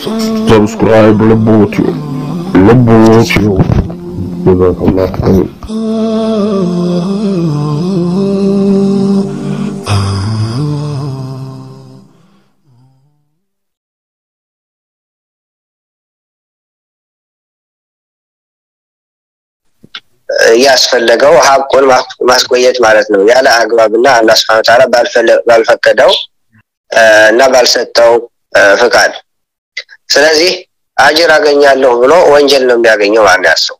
ሰብስክራይብ ልቦትዩ ልቦትዩ ጀዛከላሁ ኸይር ያስፈለገው ሀቁን ማስቆየት ማለት ነው ያለ አግባብና አላህ Subhanahu Ta'ala ባልፈቀደው እና ባልሰጠው ፍቃድ ስለዚህ አጅር አገኛለሁ ብሎ ወንጀል ነው የሚያገኘው ማለት ያሰው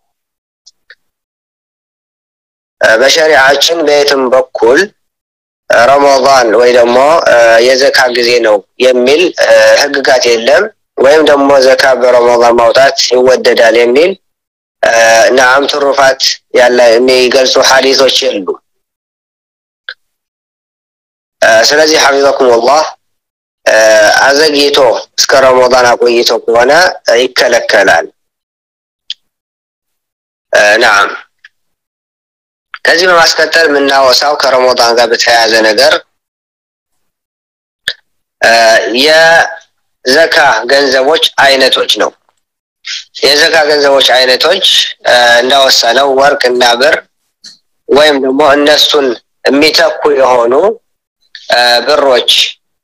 በሸሪዓችን በየትም በኩል ረመዳን ወይ ደግሞ የዘካ ጊዜ ነው የሚል ህግጋት የለም ወይም ደግሞ ዘካ በረመዳን ማውጣት ይወደዳል የሚል ነዓም ትሩፋት ያለ የሚገልጹ ሐዲሶች የሉ ስለዚህ ሐፊዘኩም አላህ አዘግይቶ እስከ ረመዳን አቆይቶ ከሆነ ይከለከላል ነዓም ከዚህ በማስከተል የምናወሳው ከረመዳን ጋር በተያያዘ ነገር የዘካ ገንዘቦች አይነቶች ነው የዘካ ገንዘቦች አይነቶች እንዳወሰነው ወርቅ እና ብር ወይም ደግሞ እነሱን የሚተኩ የሆኑ ብሮች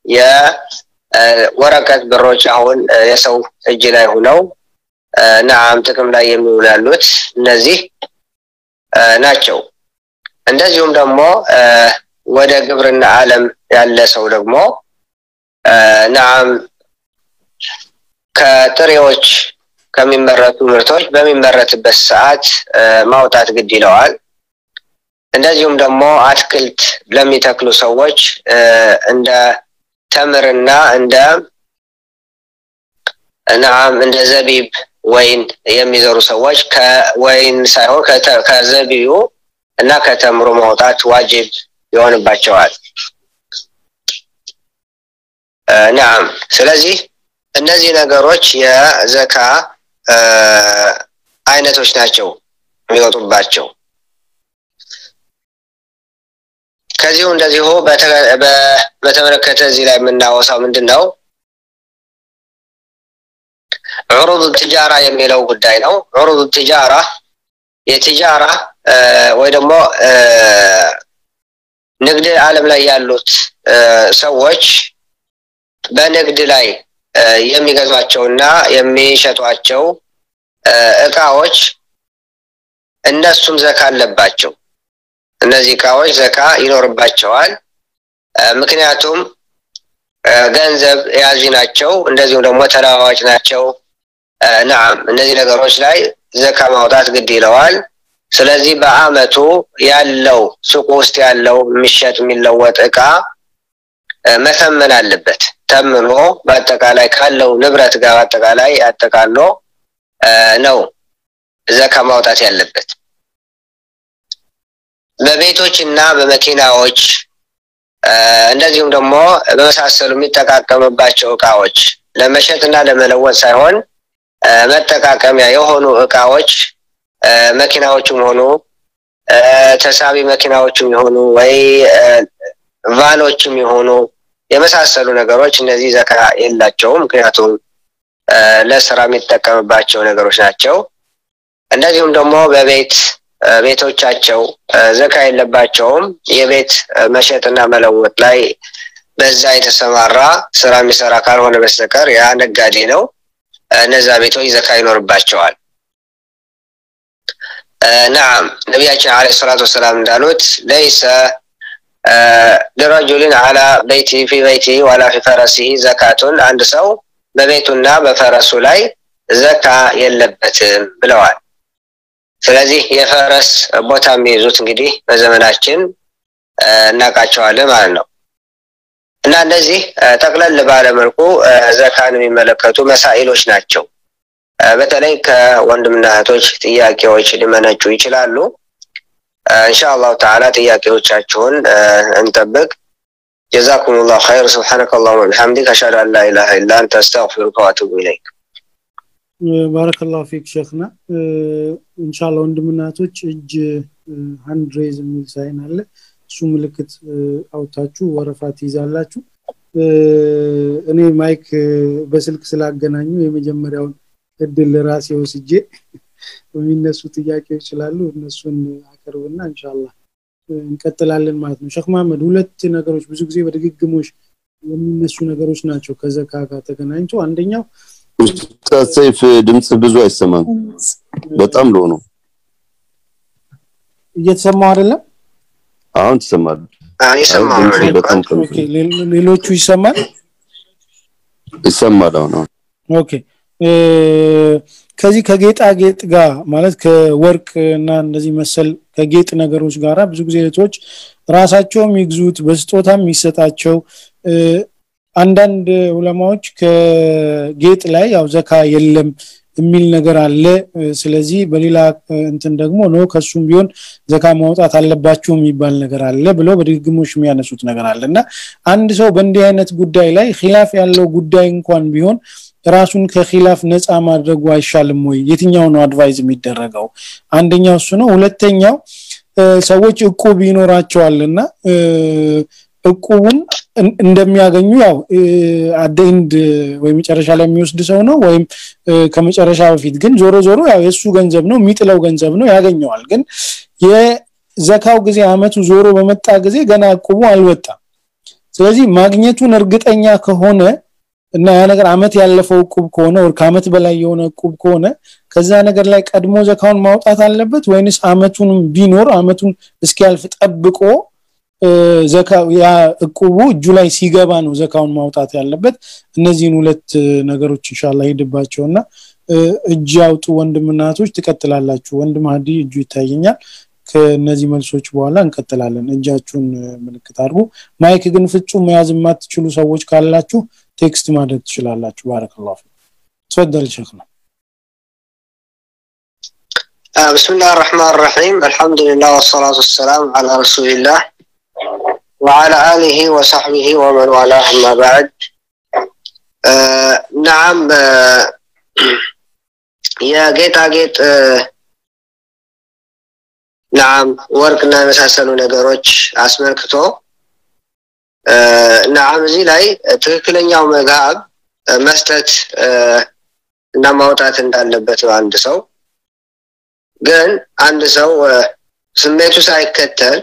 የወረቀት ብሮች አሁን የሰው እጅ ላይ ሆነው ነዓም ጥቅም ላይ የሚውሉ ያሉት እነዚህ ናቸው እንደዚሁም ደግሞ ወደ ግብርና ዓለም ያለ ሰው ደግሞ ነዓም ከጥሬዎች ከሚመረቱ ምርቶች በሚመረትበት ሰዓት ማውጣት ግድ ይለዋል እንደዚሁም ደግሞ አትክልት ለሚተክሉ ሰዎች እንደ ተምርና እንደ ነዓም እንደ ዘቢብ ወይን የሚዘሩ ሰዎች ከወይን ሳይሆን ከዘቢዩ እና ከተምሩ ማውጣት ዋጅብ ይሆንባቸዋል ነዓም ስለዚህ እነዚህ ነገሮች የዘካ አይነቶች ናቸው የሚወጡባቸው ከዚሁ እንደዚሁ በተመለከተ እዚህ ላይ የምናወሳው ምንድን ነው ዑሩድ ትጃራ የሚለው ጉዳይ ነው ዑሩድ ትጃራ የትጃራ ወይ ደግሞ ንግድ ዓለም ላይ ያሉት ሰዎች በንግድ ላይ የሚገዟቸውና የሚሸጧቸው እቃዎች እነሱም ዘካ አለባቸው እነዚህ እቃዎች ዘካ ይኖርባቸዋል ምክንያቱም ገንዘብ ያዥ ናቸው እንደዚሁም ደግሞ ተለዋዋጭ ናቸው ነዓም እነዚህ ነገሮች ላይ ዘካ ማውጣት ግድ ይለዋል ስለዚህ በአመቱ ያለው ሱቅ ውስጥ ያለው የሚሸጥ የሚለወጥ እቃ መተመን አለበት ተምኖ በአጠቃላይ ካለው ንብረት ጋር በአጠቃላይ አጠቃሎ ነው ዘካ ማውጣት ያለበት በቤቶች እና በመኪናዎች እንደዚሁም ደግሞ በመሳሰሉ የሚጠቃቀምባቸው እቃዎች ለመሸጥ እና ለመለወጥ ሳይሆን መጠቃቀሚያ የሆኑ እቃዎች መኪናዎችም ሆኑ ተሳቢ መኪናዎችም የሆኑ ወይ ቫኖችም የሆኑ የመሳሰሉ ነገሮች እነዚህ ዘካ የላቸውም ምክንያቱም ለስራ የሚጠቀምባቸው ነገሮች ናቸው እንደዚሁም ደግሞ በቤት ቤቶቻቸው ዘካ የለባቸውም የቤት መሸጥና መለወጥ ላይ በዛ የተሰማራ ስራ የሚሰራ ካልሆነ በስተቀር ያ ነጋዴ ነው እነዛ ቤቶች ዘካ ይኖርባቸዋል ናም ነቢያችን አለ ሰላቱ ወሰላም እንዳሉት ለይሰ ለረጁልን አላ በይቲ ፊ በይቲ ዋላ ፊ ፈረሲህ ዘካቱን አንድ ሰው በቤቱና በፈረሱ ላይ ዘካ የለበትም ብለዋል ስለዚህ የፈረስ ቦታ የሚይዙት እንግዲህ በዘመናችን እናውቃቸዋለን ማለት ነው እና እነዚህ ጠቅለል ባለ መልኩ ዘካን የሚመለከቱ መሳኢሎች ናቸው በተለይ ከወንድምና እህቶች ጥያቄዎች ሊመነጩ ይችላሉ ኢንሻአላሁ ተዓላ ጥያቄዎቻችሁን እንጠብቅ جزاكم الله خير سبحانك اللهم وبحمدك اشهد ان لا اله الا انت استغفرك واتوب اليك ባረከላሁ ፊክ ሸክና ኢንሻአላ ወንድምናቶች እጅ ሃንድ ሬዝ የሚል ሳይን አለ እሱ ምልክት አውታችሁ ወረፋ ትይዛላችሁ እኔ ማይክ በስልክ ስላገናኙ የመጀመሪያውን እድል ራሴ ወስጄ የሚነሱ ጥያቄዎች ስላሉ እነሱን አቅርብና ኢንሻአላህ እንቀጥላለን ማለት ነው ሸክ መሐመድ ሁለት ነገሮች ብዙ ጊዜ በድግግሞሽ የሚነሱ ነገሮች ናቸው ከዘካ ጋር ተገናኝቶ አንደኛው ኡስታዝ ሰይፍ ድምጽ ብዙ አይሰማም በጣም ሎ ነው እየተሰማው አይደለም አሁን ትሰማል ይሰማል በጣም ኦኬ ሌሎቹ ይሰማል ይሰማል አሁን ኦኬ ከዚህ ከጌጣጌጥ ጋር ማለት ከወርቅ እና እንደዚህ መሰል ከጌጥ ነገሮች ጋራ ብዙ ጊዜ እህቶች ራሳቸውም ይግዙት በስጦታም የሚሰጣቸው አንዳንድ ዑለማዎች ከጌጥ ላይ ያው ዘካ የለም የሚል ነገር አለ ስለዚህ በሌላ እንትን ደግሞ ነው ከሱም ቢሆን ዘካ ማውጣት አለባቸው የሚባል ነገር አለ ብለው በድግግሞሽ የሚያነሱት ነገር አለ እና አንድ ሰው በእንዲህ አይነት ጉዳይ ላይ ኺላፍ ያለው ጉዳይ እንኳን ቢሆን ራሱን ከኺላፍ ነፃ ማድረጉ አይሻልም ወይ የትኛው ነው አድቫይዝ የሚደረገው አንደኛው እሱ ነው ሁለተኛው ሰዎች እቁብ ይኖራቸዋልና እቁቡን እንደሚያገኙ ያው አደንድ ወይ መጨረሻ ላይ የሚወስድ ሰው ነው ወይም ከመጨረሻ በፊት ግን ዞሮ ዞሮ ያው የሱ ገንዘብ ነው የሚጥለው ገንዘብ ነው ያገኘዋል ግን የዘካው ጊዜ አመቱ ዞሮ በመጣ ጊዜ ገና እቁቡ አልወጣም ስለዚህ ማግኘቱን እርግጠኛ ከሆነ እና ያ ነገር አመት ያለፈው እቁብ ከሆነ ወር ከአመት በላይ የሆነ እቁብ ከሆነ ከዛ ነገር ላይ ቀድሞ ዘካውን ማውጣት አለበት ወይንስ አመቱንም ቢኖር አመቱን እስኪያልፍ ጠብቆ ዘካ ያ እቁቡ እጁ ላይ ሲገባ ነው ዘካውን ማውጣት ያለበት እነዚህን ሁለት ነገሮች ኢንሻአላህ ሄድባቸውና እጅ ያውጡ ወንድምናቶች ትቀጥላላችሁ ወንድም ሀዲ እጁ ይታየኛል ከነዚህ መልሶች በኋላ እንቀጥላለን እጃችሁን ምልክት አድርጉ ማይክ ግን ፍጹም መያዝ የማትችሉ ሰዎች ካላችሁ ቴክስት ማድረግ ትችላላችሁ ባረከላሁ ፊክ ተፈደል ሸክና بسم الله الرحمن الرحيم الحمد لله والصلاة والسلام على رسول الله وعلى آله وصحبه ومن والاه أما بعد آه نعم آه يا جيت አጌጥ ናም ወርቅና የመሳሰሉ ነገሮች አስመልክቶ ናም እዚህ ላይ ትክክለኛው መጋብ መስጠት እና ማውጣት እንዳለበት አንድ ሰው ግን አንድ ሰው ስሜቱ ሳይከተል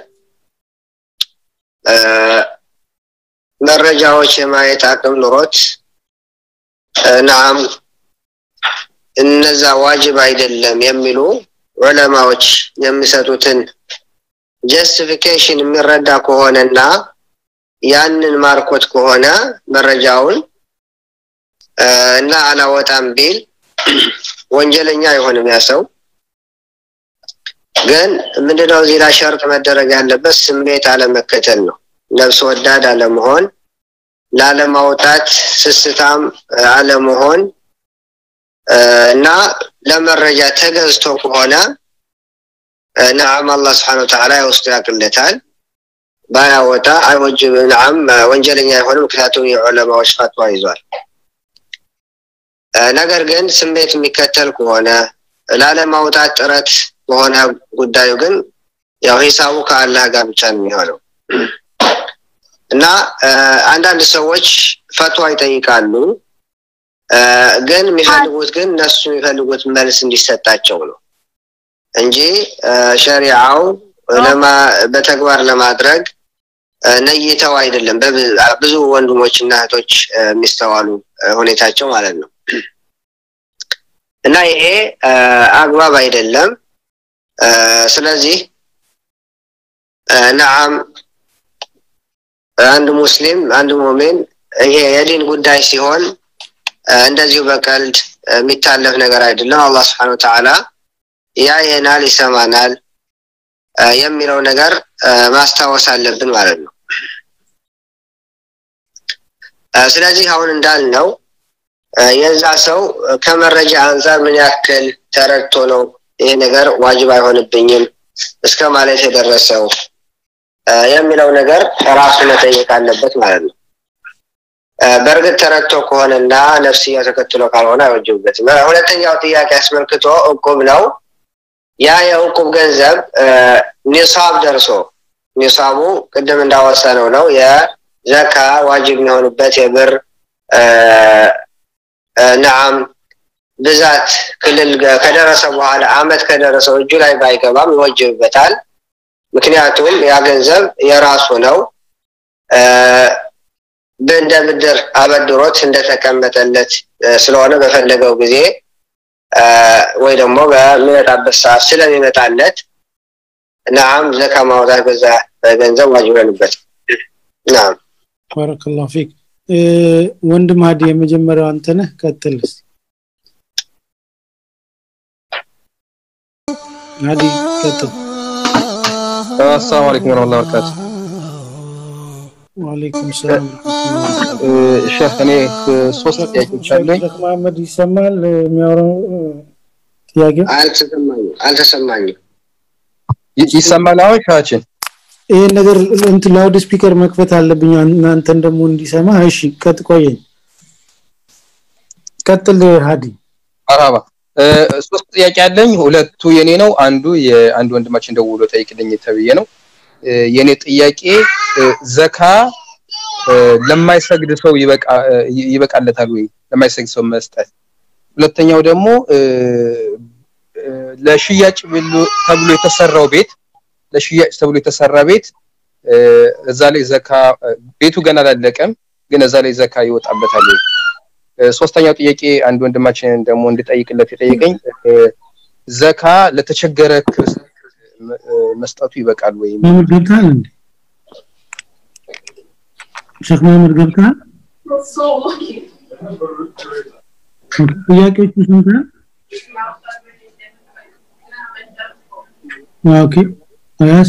መረጃዎች የማየት አቅም ኑሮት ናም እነዛ ዋጅብ አይደለም የሚሉ ዑለማዎች የሚሰጡትን ጀስቲፊኬሽን የሚረዳ ከሆነና ያንን ማርኮት ከሆነ መረጃውን እና አላወጣም ቢል ወንጀለኛ አይሆንም ያ ሰው ግን ምንድነው እዚህ ላይ ሸርጥ መደረግ ያለበት ስሜት አለመከተል ነው ነፍስ ወዳድ አለመሆን ላለማውጣት ስስታም አለመሆን እና ለመረጃ ተገዝቶ ከሆነ ነዓም አላህ ስብሓን ወተዓላ የውስጡ ያቅለታል ባያወጣ አይወጅብ ነዓም ወንጀለኛ አይሆንም ምክንያቱም የዑለማዎች ፈትዋ ይዟል ነገር ግን ስሜት የሚከተል ከሆነ ላለማውጣት ጥረት በሆነ ጉዳዩ ግን ያው ሂሳቡ ከአላህ ጋር ብቻ ነው የሚሆነው እና አንዳንድ ሰዎች ፈትዋ ይጠይቃሉ ግን የሚፈልጉት ግን እነሱ የሚፈልጉት መልስ እንዲሰጣቸው ነው እንጂ ሸሪዓው በተግባር ለማድረግ ነይተው አይደለም ብዙ ወንድሞች እና እህቶች የሚስተዋሉ ሁኔታቸው ማለት ነው እና ይሄ አግባብ አይደለም ስለዚህ ነዓም አንድ ሙስሊም አንድ ሙሚን ይሄ የዲን ጉዳይ ሲሆን እንደዚሁ በቀልድ የሚታለፍ ነገር አይደለም አላህ ስብሓን ወተዓላ ያየናል ይሰማናል የሚለው ነገር ማስታወስ አለብን ማለት ነው ስለዚህ አሁን እንዳልነው የዛ ሰው ከመረጃ አንጻር ምን ያክል ተረድቶ ነው ይሄ ነገር ዋጅብ አይሆንብኝም እስከ ማለት የደረሰው የሚለው ነገር ራሱ መጠየቅ አለበት ማለት ነው በእርግጥ ተረድቶ ከሆነና ነፍስያው ተከትሎ ካልሆነ አይወጅብበትም ሁለተኛው ጥያቄ አስመልክቶ እቁብ ነው ያ የእቁብ ገንዘብ ኒሳብ ደርሶ ኒሳቡ ቅድም እንዳወሰነው ነው ዘካ ዋጅብ የሚሆንበት የብር ነዓም ብዛት ክልል ከደረሰ በኋላ አመት ከደረሰው እጁ ላይ ባይገባም ይወጅብበታል። ምክንያቱም ያ ገንዘብ የራሱ ነው። እንደ ብድር አበድሮት እንደተቀመጠለት ስለሆነ በፈለገው ጊዜ ወይ ደግሞ በሚመጣበት ሰዓት ስለሚመጣለት ናም ዘካ ማውጣት በዛ ገንዘብ ዋጅብ ይሆንበት። ናም ባረከላሁ ፊክ። ወንድም ሀዲ የመጀመሪያው አንተ ነህ፣ ቀጥል እስቲ። ሀዲ ቀጥል። አሰላሙ አለይኩም ወረህመቱላሂ ወበረካቱ። ወአለይኩም ሰላም ሼህ እኔ ሶስት ጥያቄዎች አሉኝ። ሼክ መሐመድ ይሰማል የሚያወራው ጥያቄው? አልተሰማኝም አልተሰማኝም። ይሰማል አሁን ሻችን? ይሄን ነገር እንትን ላውድ ስፒከር መክፈት አለብኝ እናንተን ደግሞ እንዲሰማ። እሺ ቀጥ ቆየኝ። ቀጥል ሀዲ። መርሃባ ሶስት ጥያቄ አለኝ። ሁለቱ የኔ ነው፣ አንዱ የአንድ ወንድማችን ደውሎ ጠይቅልኝ ተብዬ ነው። የኔ ጥያቄ ዘካ ለማይሰግድ ሰው ይበቃለታል ወይ? ለማይሰግድ ሰው መስጠት። ሁለተኛው ደግሞ ለሽያጭ ተብሎ የተሰራው ቤት ለሽያጭ ተብሎ የተሰራ ቤት እዛ ላይ ዘካ ቤቱ ገና አላለቀም፣ ግን እዛ ላይ ዘካ ይወጣበታል ወይ? ሶስተኛው ጥያቄ አንድ ወንድማችን ደግሞ እንድጠይቅለት የጠየቀኝ ዘካ ለተቸገረ ክርስቲያን መስጠቱ ይበቃል ወይ? መሐመድ ገብተሃል እንዴ? ሼክ መሐመድ ገብተሃል? ጥያቄዎቹ ስንት ነው? ኦኬ አያስ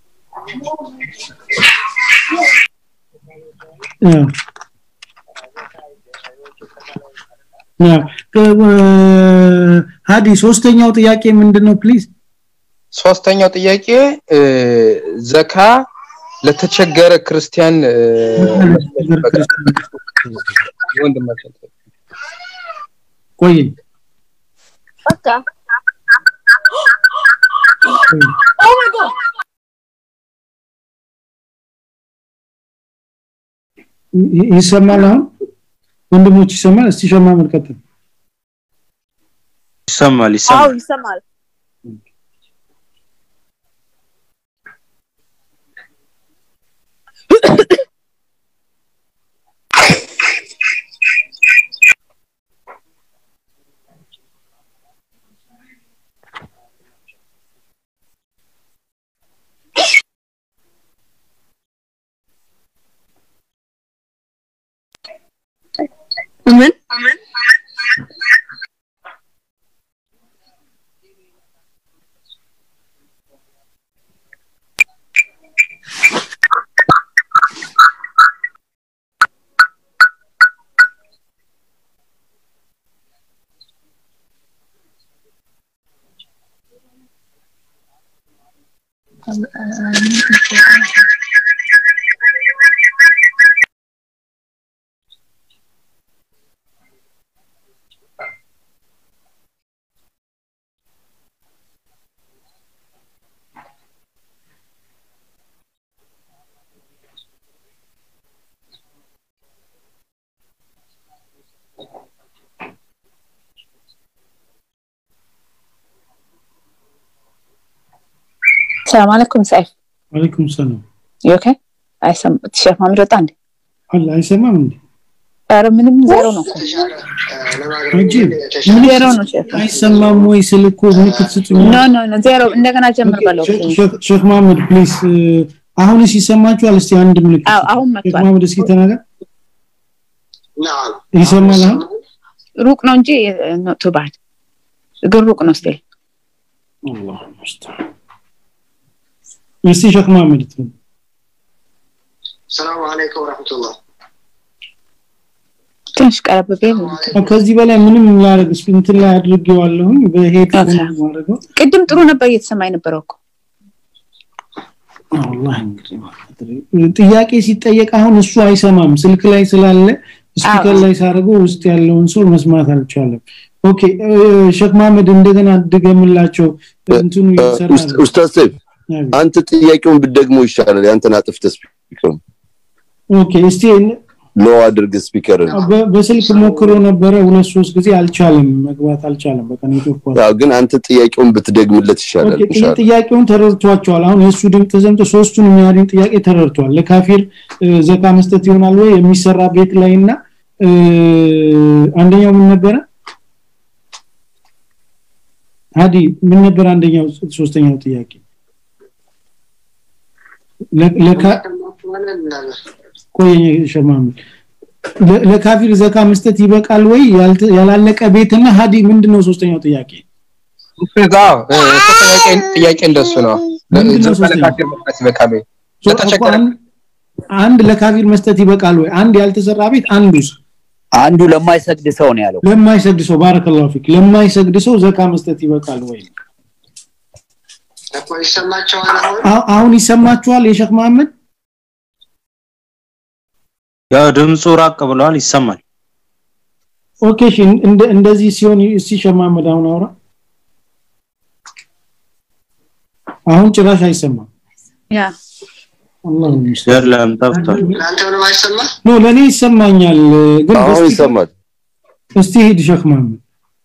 ሀዲ ሶስተኛው ጥያቄ ምንድነው ፕሊዝ? ሶስተኛው ጥያቄ ዘካ ለተቸገረ ክርስቲያን ወንድማችን ቆይ በቃ ኦ ማይ ጋድ ይሰማል አሁን ወንድሞች ይሰማል እስቲ ሸማ መልከተል ይሰማል አዎ ይሰማል ይሰማል ምን ሰላም አለይኩም ሰይፍ ወአለይኩም ሰላም ዩ ኦኬ አይሰም ሼፍ ማምድ ወጣ እንዴ አለ አይሰማም እንዴ ኧረ ምንም ዜሮ ነው እኮ አጂብ ዜሮ ነው ሼፍ አይሰማም ወይ ስልኮ ምልክት ስጡኝ ኖ ኖ ኖ ዜሮ እንደገና ጀምር በለው ሼክ መሐመድ ፕሊዝ አሁንስ ይሰማችኋል እስቲ አንድ ምልክት አዎ አሁን ሼክ መጥቷል መሐመድ እስኪ ተናገር ይሰማል አሁን ሩቅ ነው እንጂ ኖት ቱ ባድ ግን ሩቅ ነው ስቲል አላሁ ሙስተዓን እስቲ ሼክ መሐመድ ትበል ሰላም አለይኩም ወረህመቱላህ ትንሽ ቀረብ ቢል ከዚህ በላይ ምንም ላደርግ እስኪ እንትን ላይ አድርጌዋለሁኝ በሄድ ኦኬ። ማድረገው ቅድም ጥሩ ነበር እየተሰማ የነበረው እኮ አላህ እንግዲህ ጥያቄ ሲጠየቅ አሁን እሱ አይሰማም ስልክ ላይ ስላለ ስፒከር አዎ። ላይ ሳደርገው ውስጥ ያለውን ሰው መስማት አልቻለም ኦኬ እ፣ ሼክ መሐመድ እንደገና ድገምላቸው እንትኑ እየሰራ ነው። ኡስታዝ ሰይፍ አቤት። አንተ ጥያቄውን ብትደግሞ ይሻላል ያንተን አጥፍተህ ስፒከር ኦኬ እስቲ ሎ አድርግ ስፒከርን በ- በስልክ ሞክሮ ነበረ ሁለት ሶስት ጊዜ አልቻለም መግባት አልቻለም በቃ ኔትወርክ ኳ- ያው ግን አንተ ጥያቄውን ብትደግምለት ይሻላል ኦኬ ጥያ- ኢንሻአላህ ጥያቄውን ተረድቷቸዋል አሁን የእሱ ድምፅ ተሰምቶ ሶስቱን የሚያድን ጥያቄ ተረድቷል ለካፊር እ፣ ዘካ መስጠት ይሆናል ወይ የሚሰራ ቤት ላይ እና እ፣ አንደኛው ምን ነበረ ሀዲ ምን ነበር አንደኛው ሶስተኛው ጥያቄ ለ- ለካ- ቆይ ሸማም ለ- ለካፊር ዘካ መስጠት ይበቃል ወይ ያልተ- ያላለቀ ቤትና ሀዲ ምንድነው ሶስተኛው ጥያቄ አዎ እ፣ ጥያቄ ጥያቄ እንደሱ ነው ምንድን ነው ዝም ብለህ ሶስተኛው? ካፊር መስጠት ይበቃል ወይ ሶ- ለተቸገረ እኮ አንድ- አንድ ለካፊር መስጠት ይበቃል ወይ አንድ ያልተሰራ ቤት አንዱስ አንዱ ለማይሰግድ ሰው ነው ያለው ለማይሰግድ ሰው ባረከላሁ ፊክ ለማይሰግድ ሰው ዘካ መስጠት ይበቃል ወይ እኮ ይሰማቸዋል አሁን አ- አሁን ይሰማችኋል የሸክ መሐመድ ያው ድምፁ ራቅ ብለዋል ይሰማል ኦኬ እሺ እንደ- እንደዚህ ሲሆን እስቲ ሸክ መሐመድ አሁን አውራ አሁን ጭራሽ አይሰማም ያ አላህ ይመስገን የለም ጠፍቷል ለአንተ ምንም አይሰማ ኖ ለኔ ይሰማኛል ግን አሁን እስቲ- ይሰማል እስቲ ሂድ ሸክ መሐመድ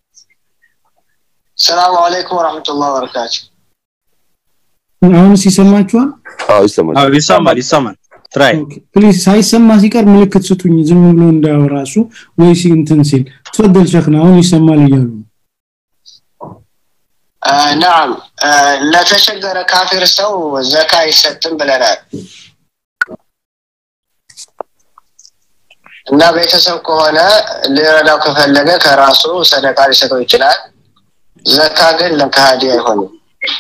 ሰላም አለይኩም ወራህመቱላሂ ወበረካቱ አሁንስ ይሰማችኋል አዎ ይሰማል አዎ ይሰማል ይሰማል ትራይ ፕሊዝ ሳይሰማ ሲቀር ምልክት ስጡኝ ዝም ብሎ እንዳወራሱ ወይ ሲ እንትን ሲል ተፈደል ሸክና አሁን ይሰማል እያሉ ነው آه نعم آه ለተቸገረ ካፊር ሰው ዘካ አይሰጥም ብለናል እና ቤተሰብ ከሆነ ሊረዳው ከፈለገ ከራሱ ሰደቃ ሊሰጠው ይችላል ዘካ ግን ለከሃዲ አይሆንም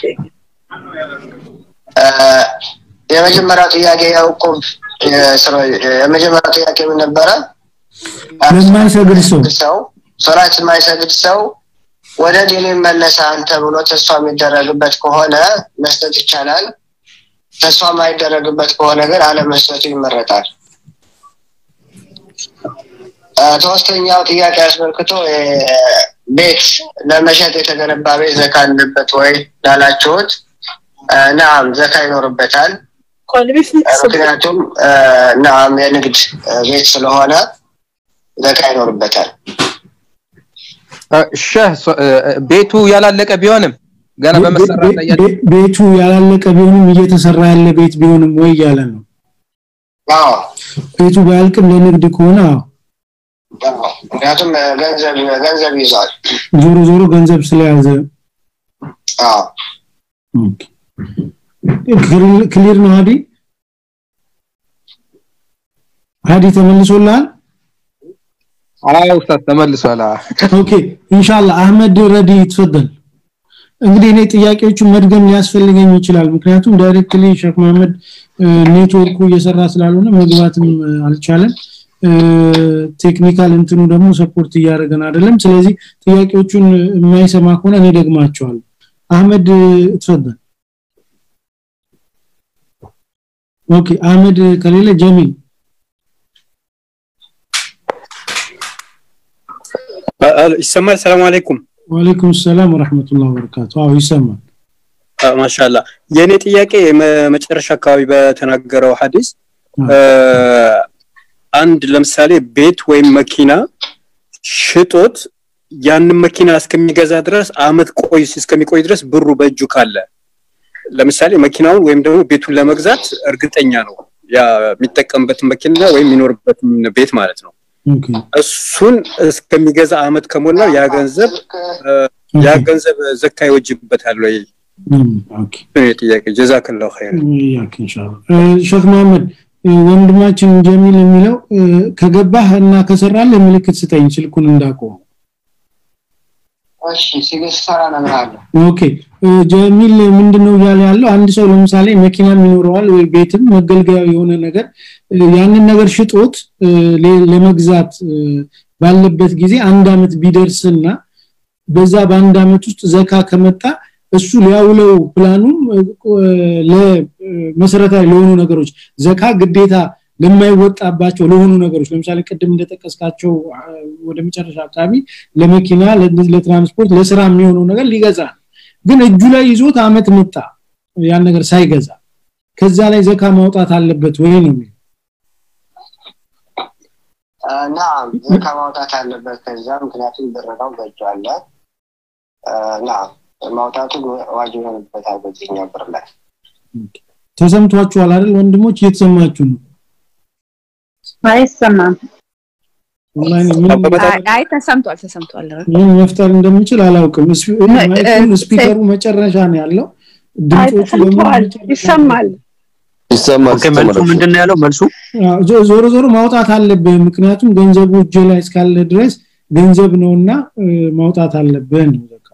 آه የመጀመሪያው ጥያቄ ያዕቆብ የመጀመሪያው ጥያቄ ምን ነበረ ለማይሰግድ ሰው ሰው ሶላት የማይሰግድ ሰው ወደ ዲን ይመለሳል ተብሎ ተስፋ የሚደረግበት ከሆነ መስጠት ይቻላል ተስፋ የማይደረግበት ከሆነ ግን አለመስጠቱ ይመረጣል አ፣ ሶስተኛው ጥያቄ አስመልክቶ እ፣ ቤት ለመሸጥ የተገነባ ቤት ዘካ አለበት ወይ ላላችሁት አ፣ ናም ዘካ ይኖርበታል አ፣ ምክንያቱም አ፣ ናም የንግድ አ፣ ቤት ስለሆነ ዘካ ይኖርበታል እ፣ ሸህ ሶ- እ፣ ቤቱ ያላለቀ ቢሆንም ገና በመሰራት ላይ ያለ ቤ- ቤቱ ያላለቀ ቢሆንም እየተሰራ ያለ ቤት ቢሆንም ወይ እያለ ነው አዎ ቤቱ ባያልቅም ለንግድ ከሆነ አዎ አዎ። ምክንያቱም አ፣ ገንዘብ ገንዘብ ይዟል ዞሮ ዞሮ ገንዘብ ስለያዘ አዎ ኦኬ። ክሊር- ክሊር ነው ሀዲ ሀዲ ተመልሶልሃል አዎ ኡስታዝ ተመልሷል አዎ። ኦኬ ኢንሻአላህ አህመድ ረዲ ተፈደል እንግዲህ እኔ ጥያቄዎቹን መድገም ሊያስፈልገኝ ይችላል ምክንያቱም ዳይሬክትሊ ሼክ መሐመድ እ፣ ኔትወርኩ እየሰራ ስላልሆነ መግባትም እ፣ አልቻለም እ፣ ቴክኒካል እንትኑ ደግሞ ሰፖርት እያደረገን አይደለም ስለዚህ ጥያቄዎቹን የማይሰማ ከሆነ እኔ ደግማቸዋለሁ አህመድ እ፣ ተፈደል ኦኬ አህመድ ከሌለ ጀሚል ይሰማል ሰላም አለይኩም ወአለይኩም ሰላም ወራህመቱላሂ ወበረካቱ አዎ ይሰማል ማሻላ የኔ ጥያቄ መ- መጨረሻ አካባቢ በተናገረው ሐዲስ እ፣ አንድ ለምሳሌ ቤት ወይም መኪና ሽጦት ያንን መኪና እስከሚገዛ ድረስ አመት ቆይ እስከሚቆይ ድረስ ብሩ በእጁ ካለ ለምሳሌ መኪናውን ወይም ደግሞ ቤቱን ለመግዛት እርግጠኛ ነው ያ የሚጠቀምበትን መኪና ወይም የሚኖርበትን ቤት ማለት ነው ኦኬ እሱን እስከሚገዛ አመት ከሞላው ያ ገንዘብ እ፣ ያ ገንዘብ ዘካ ይወጅበታል ወይ እም፣ ኦኬ ነው ጥያቄ ጀዛከላሁ ኸይር ያክ ኢንሻአላህ እ፣ ሼክ መሐመድ እ፣ ወንድማችን ጀሚል የሚለው እ፣ ከገባህ እና ከሰራለህ ምልክት ስጠኝ ስልኩን እንዳቆም እሺ ሲገስሰራ እነግርሃለሁ ኦኬ እ፣ ጀሚል ምንድነው እያለ ያለው አንድ ሰው ለምሳሌ መኪናም ይኖረዋል ወይ ቤትም መገልገያ የሆነ ነገር እ፣ ያንን ነገር ሽጦት እ፣ ለ- ለመግዛት እ፣ ባለበት ጊዜ አንድ አመት ቢደርስና በዛ በአንድ አመት ውስጥ ዘካ ከመጣ እሱ ሊያውለው ፕላኑም ለመሰረታዊ ለሆኑ ነገሮች ዘካ ግዴታ ለማይወጣባቸው ለሆኑ ነገሮች ለምሳሌ ቅድም እንደጠቀስካቸው አ፣ ወደ መጨረሻ አካባቢ ለመኪና ለ- ለትራንስፖርት ለስራ የሚሆነው ነገር ሊገዛ ነው። ግን እጁ ላይ ይዞት አመት መጣ ያን ነገር ሳይገዛ ከዛ ላይ ዘካ ማውጣት አለበት ወይ ነው የሚለው። እና ዘካ ማውጣት አለበት ከዛ ምክንያቱም ብር ነው በእጁ አለ እና ማውጣቱ ዋጅብ ይሆንበታል በዚህኛው ብር ላይ ተሰምቷችኋል አይደል ወንድሞች እየተሰማችሁ ነው አይሰማም ኦንላይን ምን አይ- አይ ተሰምቷል ተሰምቷል ምን መፍጠር እንደምችል አላውቅም እስፒ- ማይኩን ስፒከሩ መጨረሻ ነው ያለው ድምጾቹ በሙሉ ተሰምቷል ይሰማል ይሰማል ኦኬ መልሱ ምንድን ነው ያለው መልሱ አዎ፣ ዞ- ዞሮ ዞሮ ማውጣት አለብህ ምክንያቱም ገንዘቡ እጅ ላይ እስካለ ድረስ ገንዘብ ነውና እ፣ ማውጣት አለብህ ነው ዘካ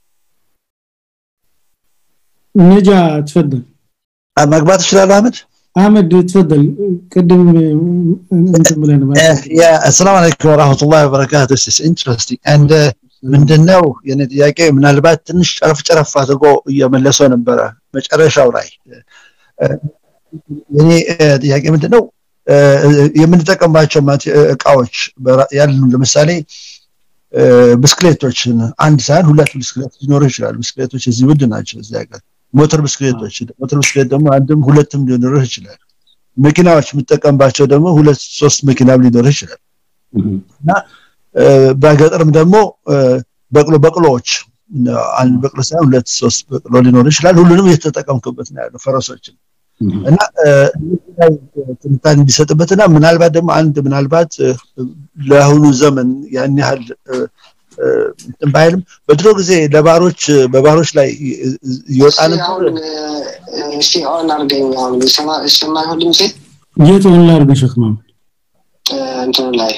ነጃ ትፈደል መግባት እችላለሁ አህመድ አህመድ ትፈደል ቅድም እ፣ እንትን ብለን ያ አሰላሙ አለይኩም ወራህመቱላሂ ወበረካቱ ስ ኢንትረስቲንግ አንድ ምንድነው የኔ ጥያቄ ምናልባት ትንሽ ጨረፍ ጨረፍ አድርጎ እየመለሰው ነበረ መጨረሻው ላይ እ፣ የኔ እ፣ ጥያቄ ምንድነው እ፣ የምንጠቀምባቸው ማቴ- እቃዎች በራ- ያሉ ለምሳሌ እ፣ ብስክሌቶችን አንድ ሳይሆን ሁለት ብስክሌት ሊኖሩ ይችላል ብስክሌቶች እዚህ ውድ ናቸው እዚህ ሀገር ሞተር ብስክሌቶች ሞተር ብስክሌት ደግሞ አንድም ሁለትም ሊኖሩ ይችላል መኪናዎች የምጠቀምባቸው ደግሞ ሁለት ሶስት መኪናም ሊኖር ይችላል እና እ፣ በገጠርም ደግሞ እ፣ በቅሎ በቅሎዎች እ፣ አንድ በቅሎ ሳይሆን ሁለት ሶስት በቅሎ ሊኖር ይችላል ሁሉንም እየተጠቀምኩበት ነው ያለው ፈረሶችን እና እ፣ እነዚህ ላይ ትንታኔ እንዲሰጥበትና ምናልባት ደግሞ አንድ ምናልባት እ፣ ለአሁኑ ዘመን ያን ያህል እ፣ እ፣ እንትን ባይልም በድሮ ጊዜ ለባሮች በባሮች ላይ ይ- ይ- ይወጣ እስቲ ነበር አሁን እ፣ እስቲ ኦን አድርገኝ አሁን ይሰማ- ይሰማል ሁሉም ሴት የት ሆን ላርገ ሸክማ እንትኑ ላይ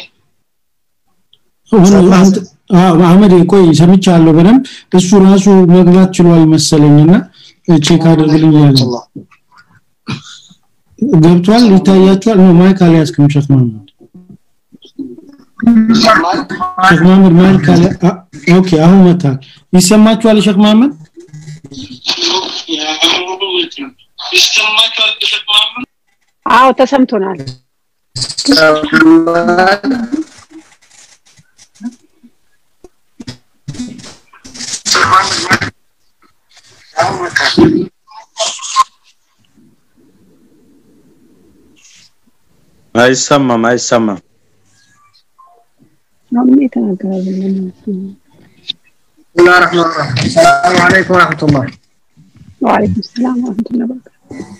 ሆነ አንተ አዎ አህመድ ቆይ ሰምቻለሁ በደንብ እሱ ራሱ መግባት ችሏል መሰለኝና ቼክ አድርግልኝ ያለ ገብቷል ይታያችኋል ነው ማይክ አልያዝክም ሸክ መሐመድ ይሰማል ሸክ መሐመድ ማይክ አለ አ- ኦኬ አሁን መታል ይሰማችኋል ሸክ መሐመድ አዎ ተሰምቶናል አይሰማም አይሰማም አሁን የተናገረ ብለን بسم الله الرحمن الرحيم السلام عليكم ورحمة الله ወአለይኩም ሰላም ወራህመቱላሂ ወበረካቱ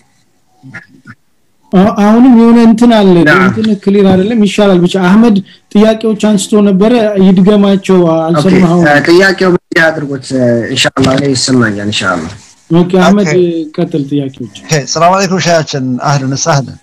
አ- አሁንም የሆነ እንትን አለ ና። እንትን ክሊር አይደለም ይሻላል ብቻ አህመድ ጥያቄዎች አንስቶ ነበረ ይድገማቸው አልሰማኸው ኦኬ፣ ጥያቄው ምን አድርጎት ኢንሻአላህ እኔ ይሰማኛል ኢንሻአላህ ኦኬ አህመድ ኦኬ። ቀጥል ጥያቄዎች ኦኬ ሰላም አለይኩም ሻያችን አህለን ሳህለን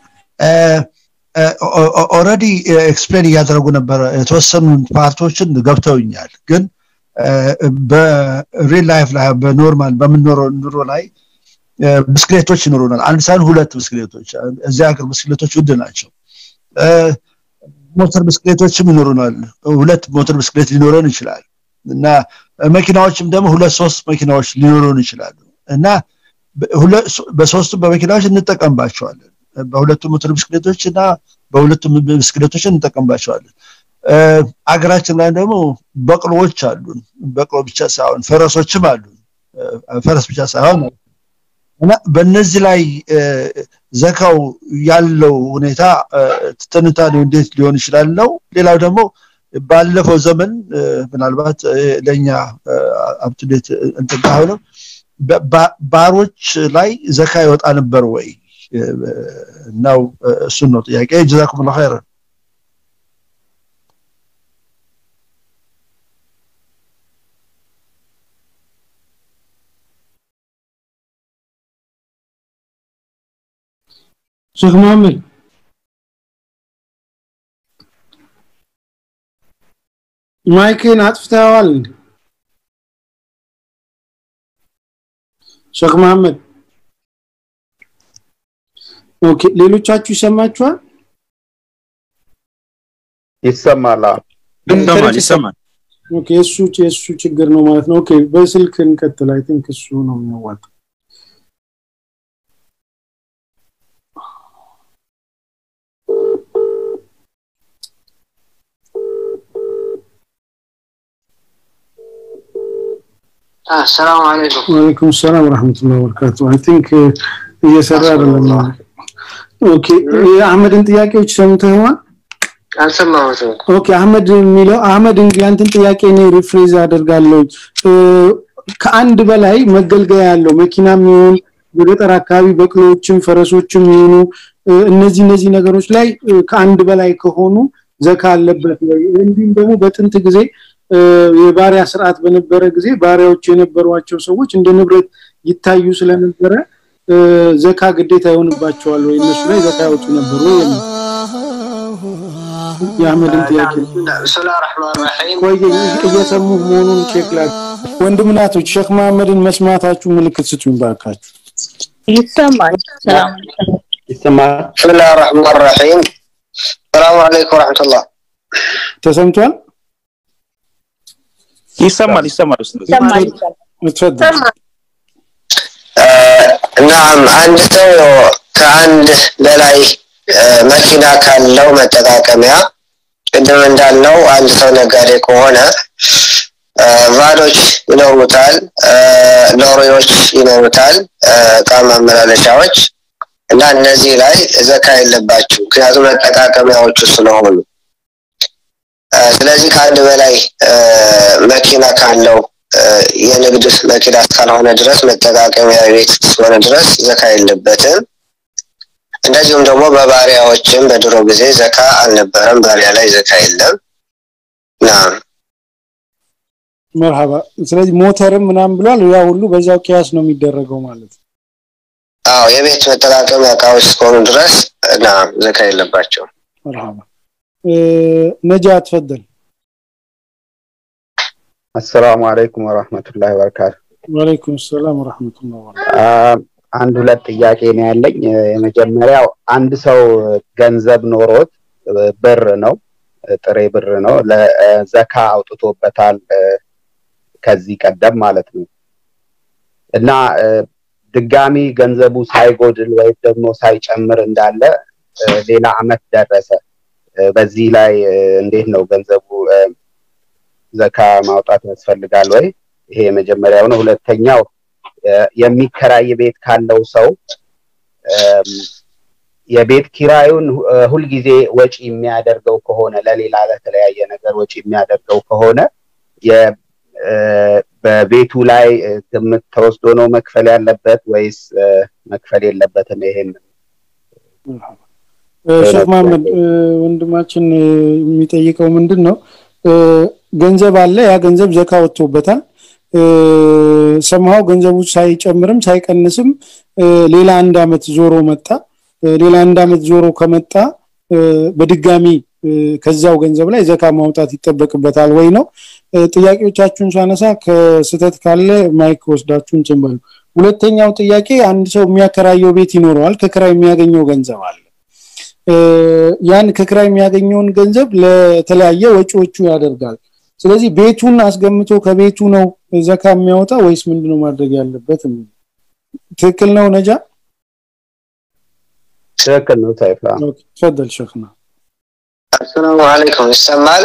ኦልሬዲ ኤክስፕሌን እያደረጉ ነበረ የተወሰኑ ፓርቶችን ገብተውኛል ግን እ፣ በሪል ላይፍ ላይ በኖርማል በምንኖረው ኑሮ ላይ እ፣ ብስክሌቶች ይኖሩናል አንድ ሳይሆን ሁለት ብስክሌቶች እዚህ ሀገር ብስክሌቶች ውድ ናቸው እ፣ ሞተር ብስክሌቶችም ይኖሩናል ሁለት ሞተር ብስክሌት ሊኖረን ይችላል እና መኪናዎችም ደግሞ ሁለት ሶስት መኪናዎች ሊኖሩን ይችላሉ እና በሁለ- በሶስቱም በመኪናዎች እንጠቀምባቸዋለን በሁለቱም ሞተር ብስክሌቶች እና በሁለቱም ብስክሌቶች እንጠቀምባቸዋለን እ፣ አገራችን ላይ ደግሞ በቅሎዎች አሉን በቅሎ ብቻ ሳይሆን ፈረሶችም አሉን እ፣ ፈረስ ብቻ ሳይሆን እና በእነዚህ ላይ እ፣ ዘካው ያለው ሁኔታ እ፣ ትንታኔው እንዴት ሊሆን ይችላል ነው ሌላው ደግሞ ባለፈው ዘመን እ፣ ምናልባት እ፣ ለእኛ አፕቱዴት እንትን ባይሆንም በ- ባ- ባሮች ላይ ዘካ ይወጣ ነበር ወይ እ፣ ነው እ፣ እሱን ነው ጥያቄ ጀዛኩም ላ ኸይረን ሼክ መሐመድ ማይክን አጥፍተዋል እንዴ? ሼክ መሐመድ ኦኬ ሌሎቻችሁ ይሰማችኋል ይሰማል አዎ። ይሰማል ይሰማል ኦኬ እሱ የእሱ ችግር ነው ማለት ነው ኦኬ በስልክ እንቀጥል አይ ቲንክ እሱ ነው የሚያዋጣው አሰላሙ አለይኩም ወአለይኩም ሰላም ወራህመቱላሂ ወበረካቱ አይ ቲንክ እየሰራ አይደለም ኦኬ የአህመድን ጥያቄዎች ሰምተዋል አልሰማሁትም። ኦኬ አህመድ የሚለው አህመድ እንግዲህ አንተን ጥያቄ እኔ ሪፍሬዝ አደርጋለሁ እ፣ ከአንድ በላይ መገልገያ ያለው መኪናም ይሁን በገጠር አካባቢ በቅሎዎችም ፈረሶችም ይሁኑ እ፣ እነዚህ እነዚህ ነገሮች ላይ እ፣ ከአንድ በላይ ከሆኑ ዘካ አለበት ወይ እንዲሁም ደግሞ በጥንት ጊዜ እ፣ የባሪያ ስርዓት በነበረ ጊዜ ባሪያዎች የነበሯቸው ሰዎች እንደ ንብረት ይታዩ ስለነበረ እ፣ ዘካ ግዴታ ይሆንባቸዋል ወይ እነሱ ላይ ዘካ ያወጡ ነበር ወይ የሚል የአህመድን ጥያቄ ብስሚላህ ረሕማን ረሒም ቆይ እየሰሙ መሆኑን ቼክ ላይ ወንድም ናቶች ሼክ መሐመድን መስማታችሁ ምልክት ስጡኝ ባካችሁ ይሰማል። ሰላም ይሰማል። ብስሚላህ ረሕማን ረሒም ሰላሙ አለይኩም ወረሕመቱላህ ተሰምቷል ይሰማል ይሰማል ኡስታዝ። ይሰማል። اتفضل ናም አንድ ሰው ከአንድ በላይ እ፣ መኪና ካለው መጠቃቀሚያ ቅድም እንዳልነው አንድ ሰው ነጋዴ ከሆነ እ፣ ቫኖች ይኖሩታል፣ እ፣ ሎሪዎች ይኖሩታል፣ እ፣ እቃ ማመላለሻዎች እና እነዚህ ላይ ዘካ የለባቸው ምክንያቱም መጠቃቀሚያዎቹ ስለሆኑ እ፣ ስለዚህ ከአንድ በላይ እ፣ መኪና ካለው እ፣ የንግድ መኪና እስካልሆነ ድረስ መጠቃቀሚያ ቤት እስከሆነ ድረስ ዘካ የለበትም። እንደዚሁም ደግሞ በባሪያዎችም በድሮ ጊዜ ዘካ አልነበረም። ባሪያ ላይ ዘካ የለም። ናም መርሃባ ስለዚህ ሞተርም ምናምን ብሏል ያ ሁሉ በዛው ቂያስ ነው የሚደረገው ማለት ነው አዎ የቤት መጠቃቀሚያ እቃዎች እስከሆኑ ድረስ ናም ዘካ የለባቸው። መርሃባ እ፣ ነጃ ተፈደል አሰላሙ አለይኩም ወራህመቱላሂ ወበረካቱ። ወአለይኩም ሰላም ወራህመቱላሂ ወበረካቱ አ፣ አንድ ሁለት ጥያቄ ነው ያለኝ። እ፣ የመጀመሪያው አንድ ሰው ገንዘብ ኖሮት እ፣ ብር ነው እ፣ ጥሬ ብር ነው ለዘካ አውጥቶበታል እ፣ ከዚህ ቀደም ማለት ነው እና እ፣ ድጋሚ ገንዘቡ ሳይጎድል ወይም ደግሞ ሳይጨምር እንዳለ እ፣ ሌላ አመት ደረሰ። እ፣ በዚህ ላይ እ፣ እንዴት ነው ገንዘቡ እ፣ ዘካ ማውጣት ያስፈልጋል ወይ? ይሄ የመጀመሪያው ነው። ሁለተኛው እ፣ የሚከራይ ቤት ካለው ሰው እም፣ የቤት ኪራዩን ሁ- እ፣ ሁልጊዜ ወጪ የሚያደርገው ከሆነ ለሌላ ለተለያየ ነገር ወጪ የሚያደርገው ከሆነ የ- እ፣ በቤቱ ላይ እ፣ ግምት ተወስዶ ነው መክፈል ያለበት ወይስ እ፣ መክፈል የለበትም? ይሄን እ፣ ሼክ መሐመድ እ፣ ወንድማችን እ፣ የሚጠይቀው ምንድን ነው እ፣ ገንዘብ አለ ያ ገንዘብ ዘካ ወጥቶበታል እ፣ ሰምሃው ገንዘቡ ሳይጨምርም ሳይቀንስም እ፣ ሌላ አንድ አመት ዞሮ መጣ እ፣ ሌላ አንድ አመት ዞሮ ከመጣ እ፣ በድጋሚ እ፣ ከዛው ገንዘብ ላይ ዘካ ማውጣት ይጠበቅበታል ወይ ነው እ፣ ጥያቄዎቻችሁን ሳነሳ ከስተት ካለ ማይክ ወስዳችሁ እንትን በሉ ሁለተኛው ጥያቄ አንድ ሰው የሚያከራየው ቤት ይኖረዋል ከክራይ የሚያገኘው ገንዘብ አለ እ፣ ያን ከክራይ የሚያገኘውን ገንዘብ ለተለያየ ወጪዎቹ ያደርጋል ስለዚህ ቤቱን አስገምቶ ከቤቱ ነው ዘካ የሚያወጣ ወይስ ምንድነው ማድረግ ያለበት የሚል ትክክል ነው ነጃ ትክክል ነው ሰይፍ። አዎ። ኦኬ ተፈደል ሸክና አሰላሙ አለይኩም ይሰማል?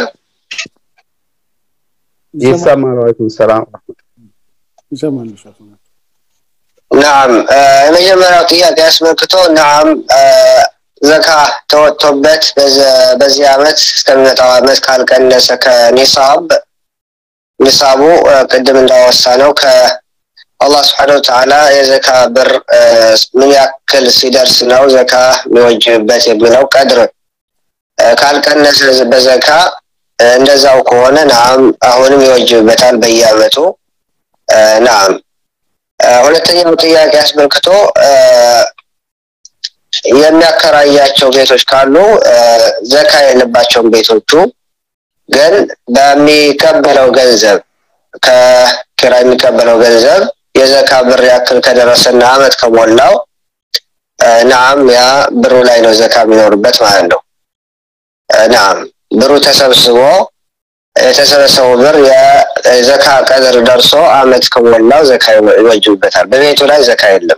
ይሰማል። ወአለይኩም ሰላም ይሰማል ሸክና ናም እ፣ የመጀመሪያው ጥያቄ አስመልክቶ ናም እ፣ ዘካ ተወጥቶበት በዘ- በዚህ አመት እስከሚመጣው አመት ካልቀነሰ ከኒሳብ ኒሳቡ እ፣ ቅድም እንዳወሳ ነው ከአላህ ስብሐነ ወተዓላ የዘካ ብር እ፣ ምን ያክል ሲደርስ ነው ዘካ የሚወጅብበት የሚለው ቀድር እ፣ ካልቀነሰ በዘካ እ፣ እንደዛው ከሆነ ናም አሁንም ይወጅብበታል በየአመቱ እ፣ ናም እ፣ ሁለተኛው ጥያቄ አስመልክቶ እ፣ የሚያከራያቸው ቤቶች ካሉ እ፣ ዘካ የለባቸውም ቤቶቹ ግን በሚቀበለው ገንዘብ ከኪራይ የሚቀበለው ገንዘብ የዘካ ብር ያክል ከደረሰና አመት ከሞላው እ፣ ናም ያ ብሩ ላይ ነው ዘካ የሚኖርበት ማለት ነው እ፣ ናም ብሩ ተሰብስቦ የተሰበሰበው ብር የዘካ ቀድር ደርሶ አመት ከሞላው ዘካ ይወጅብበታል በቤቱ ላይ ዘካ የለም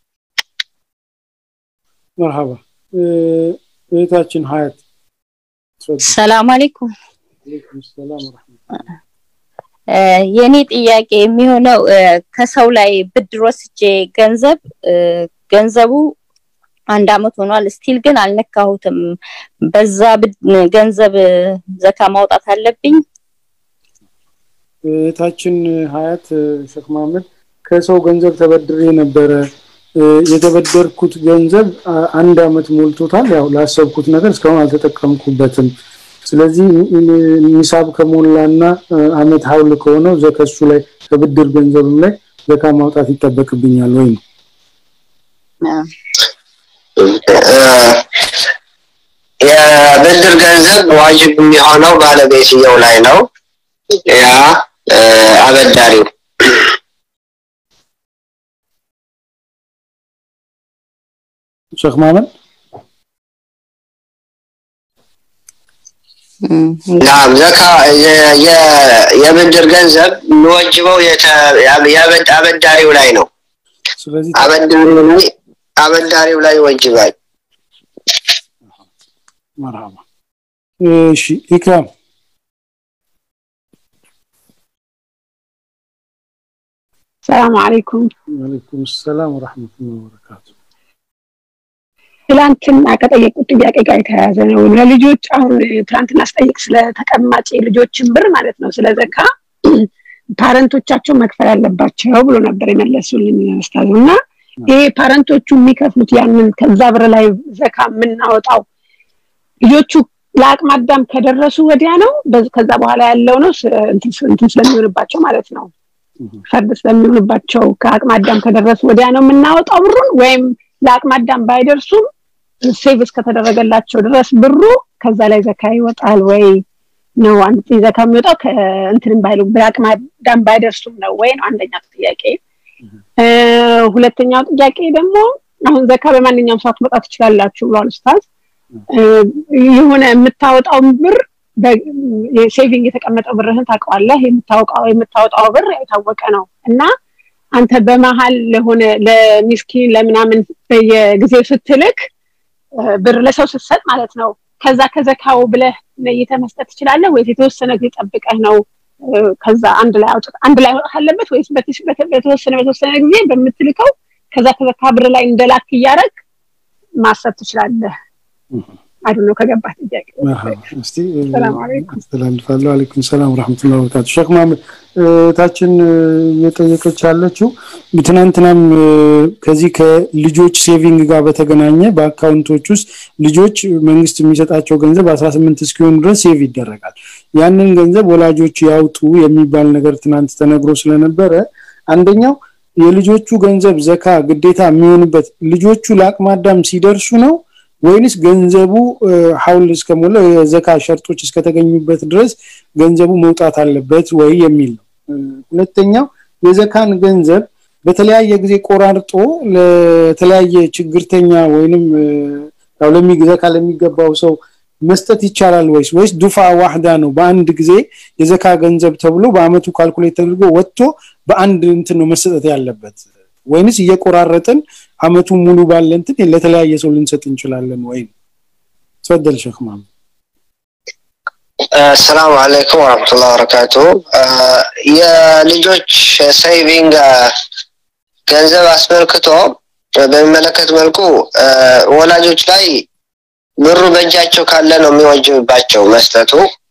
መርሃባ እ፣ እህታችን ሀያት ተፈደል ሰላም አለይኩም። ወአለይኩም ሰላም ወራህመቱላህ እ፣ የኔ ጥያቄ የሚሆነው እ፣ ከሰው ላይ ብድር ወስጄ ገንዘብ እ፣ ገንዘቡ አንድ አመት ሆኗል። ስቲል ግን አልነካሁትም። በዛ ብድ- ገንዘብ ዘካ ማውጣት አለብኝ? እህታችን ሀያት ሼክ መሀመድ ከሰው ገንዘብ ተበድሬ ነበረ። እ፣ የተበደርኩት ገንዘብ አ- አንድ አመት ሞልቶታል። ያው ላሰብኩት ነገር እስካሁን አልተጠቀምኩበትም። ስለዚህ ኒ- ኒሳብ ከሞላና እ፣ አመት ሀውል ከሆነው ዘከሱ ላይ ከብድር ገንዘብም ላይ ዘካ ማውጣት ይጠበቅብኛል ወይ ነው? የብድር ገንዘብ ዋጅብ የሚሆነው ባለቤትየው ላይ ነው። ያ እ፣ አበዳሪው ሼክ መሀመድ ናም ዘካ የ- የ- የብድር ገንዘብ የሚወጅበው የተ- የአበድ- አበዳሪው ላይ ነው። ስለዚህ አበዳሪው ላይ አበዳሪው ላይ ይወጅባል። መርሃባ። እሺ ኢክራም ሰላም አለይኩም። ወአለይኩም ሰላም ወራህመቱላሂ ወበረካቱ። ትላንትና ከጠየቁት ጥያቄ ጋር የተያያዘ ነው። ለልጆች አሁን ትላንትና ስጠይቅ ስለ ተቀማጭ ልጆችን ብር ማለት ነው ስለ ዘካ ፓረንቶቻቸው መክፈል አለባቸው ብሎ ነበር የመለሱልኝ ኡስታዝ እና ይሄ ፓረንቶቹ የሚከፍሉት ያንን ከዛ ብር ላይ ዘካ የምናወጣው ልጆቹ ለአቅመ አዳም ከደረሱ ወዲያ ነው በዝ- ከዛ በኋላ ያለው ነው ስ- እንትን ስ- እንትን ስለሚሆንባቸው ማለት ነው ፈርድ ስለሚሆንባቸው ከአቅመ አዳም ከደረሱ ወዲያ ነው የምናወጣው ብሩን ወይም ለአቅመ አዳም ባይደርሱም ሴቭ እስከተደረገላቸው ድረስ ብሩ ከዛ ላይ ዘካ ይወጣል ወይ ነው አንድ ጊዜ ዘካ የሚወጣው ከእንትንም ባይሉ በአቅመ አዳም ባይደርሱም ነው ወይ ነው አንደኛው ጥያቄ እ፣ ሁለተኛው ጥያቄ ደግሞ አሁን ዘካ በማንኛውም ሰዓት መውጣት ትችላላችሁ ብሏል ኡስታዝ እ፣ የሆነ የምታወጣውን ብር ሴቪንግ የተቀመጠው ብርህን ታውቀዋለህ የምታወጣው የምታወጣው ብር ያው የታወቀ ነው እና አንተ በመሀል ለሆነ ለሚስኪን ለምናምን በየጊዜው ስትልክ እ፣ ብር ለሰው ስትሰጥ ማለት ነው ከዛ ከዘካው ብለህ ለይተህ መስጠት ትችላለህ ወይስ የተወሰነ ጊዜ ጠብቀህ ነው እ፣ ከዛ አንድ ላይ አውጥ አንድ ላይ አውጣት አለበት ወይስ በትሽ- በተ- በተወሰነ በተወሰነ ጊዜ በምትልከው ከዛ ከዘካ ብር ላይ እንደላክ እያረግ ማሰብ ትችላለህ አይደል ነው ከገባህ ጥያቄ መርሃባ። እስቲ እ፣ ሰላም አለይኩም አስተላልፋለሁ። አለይኩም ሰላም ወራህመቱላሂ ወበረካቱ። ሼክ መሀመድ እ፣ እህታችን እ፣ እየጠየቀች ያለችው ትናንትናም እ፣ ከዚህ ከልጆች ሴቪንግ ጋር በተገናኘ በአካውንቶች ውስጥ ልጆች መንግስት የሚሰጣቸው ገንዘብ 18 እስኪሆኑ ድረስ ሴቭ ይደረጋል። ያንን ገንዘብ ወላጆች ያውጡ የሚባል ነገር ትናንት ተነግሮ ስለነበረ አንደኛው የልጆቹ ገንዘብ ዘካ ግዴታ የሚሆንበት ልጆቹ ለአቅመ አዳም ሲደርሱ ነው ወይንስ ገንዘቡ እ፣ ሀውል እስከሞላ የዘካ ሸርጦች እስከተገኙበት ድረስ ገንዘቡ መውጣት አለበት ወይ የሚል ነው። እ፣ ሁለተኛው የዘካን ገንዘብ በተለያየ ጊዜ ቆራርጦ ለተለያየ ችግርተኛ ወይንም እ፣ ያው ለሚ ዘካ ለሚገባው ሰው መስጠት ይቻላል ወይስ ወይስ ዱፋ ዋህዳ ነው በአንድ ጊዜ የዘካ ገንዘብ ተብሎ በአመቱ ካልኩሌት ተደርጎ ወጥቶ በአንድ እንትን ነው መሰጠት ያለበት ወይንስ እየቆራረጥን አመቱ ሙሉ ባለ እንትን ለተለያየ ሰው ልንሰጥ እንችላለን ወይ ተፈደል ሼክ ማም ሰላም አለይኩም ወረህመቱላሂ ወበረካቱ። አ፣ የልጆች ሴቪንግ አ፣ ገንዘብ አስመልክቶ በሚመለከት መልኩ አ፣ ወላጆች ላይ ብሩ በእጃቸው ካለ ነው የሚወጅብባቸው መስጠቱ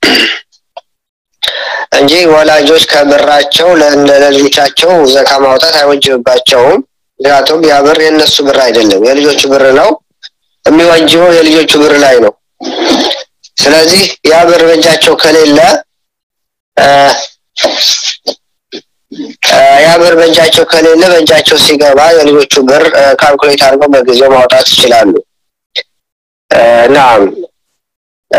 እንጂ ወላጆች ከብራቸው ለ- ለልጆቻቸው ዘካ ማውጣት አይወጅብባቸውም። ምክንያቱም ያ ብር የእነሱ ብር አይደለም፣ የልጆቹ ብር ነው። የሚወጅበው የልጆቹ ብር ላይ ነው። ስለዚህ ያ ብር በእጃቸው ከሌለ አ፣ አ፣ ያ ብር በእጃቸው ከሌለ በእጃቸው ሲገባ የልጆቹ ብር አ፣ ካልኩሌት አድርገው በጊዜው ማውጣት ይችላሉ። አ፣ ናም አ፣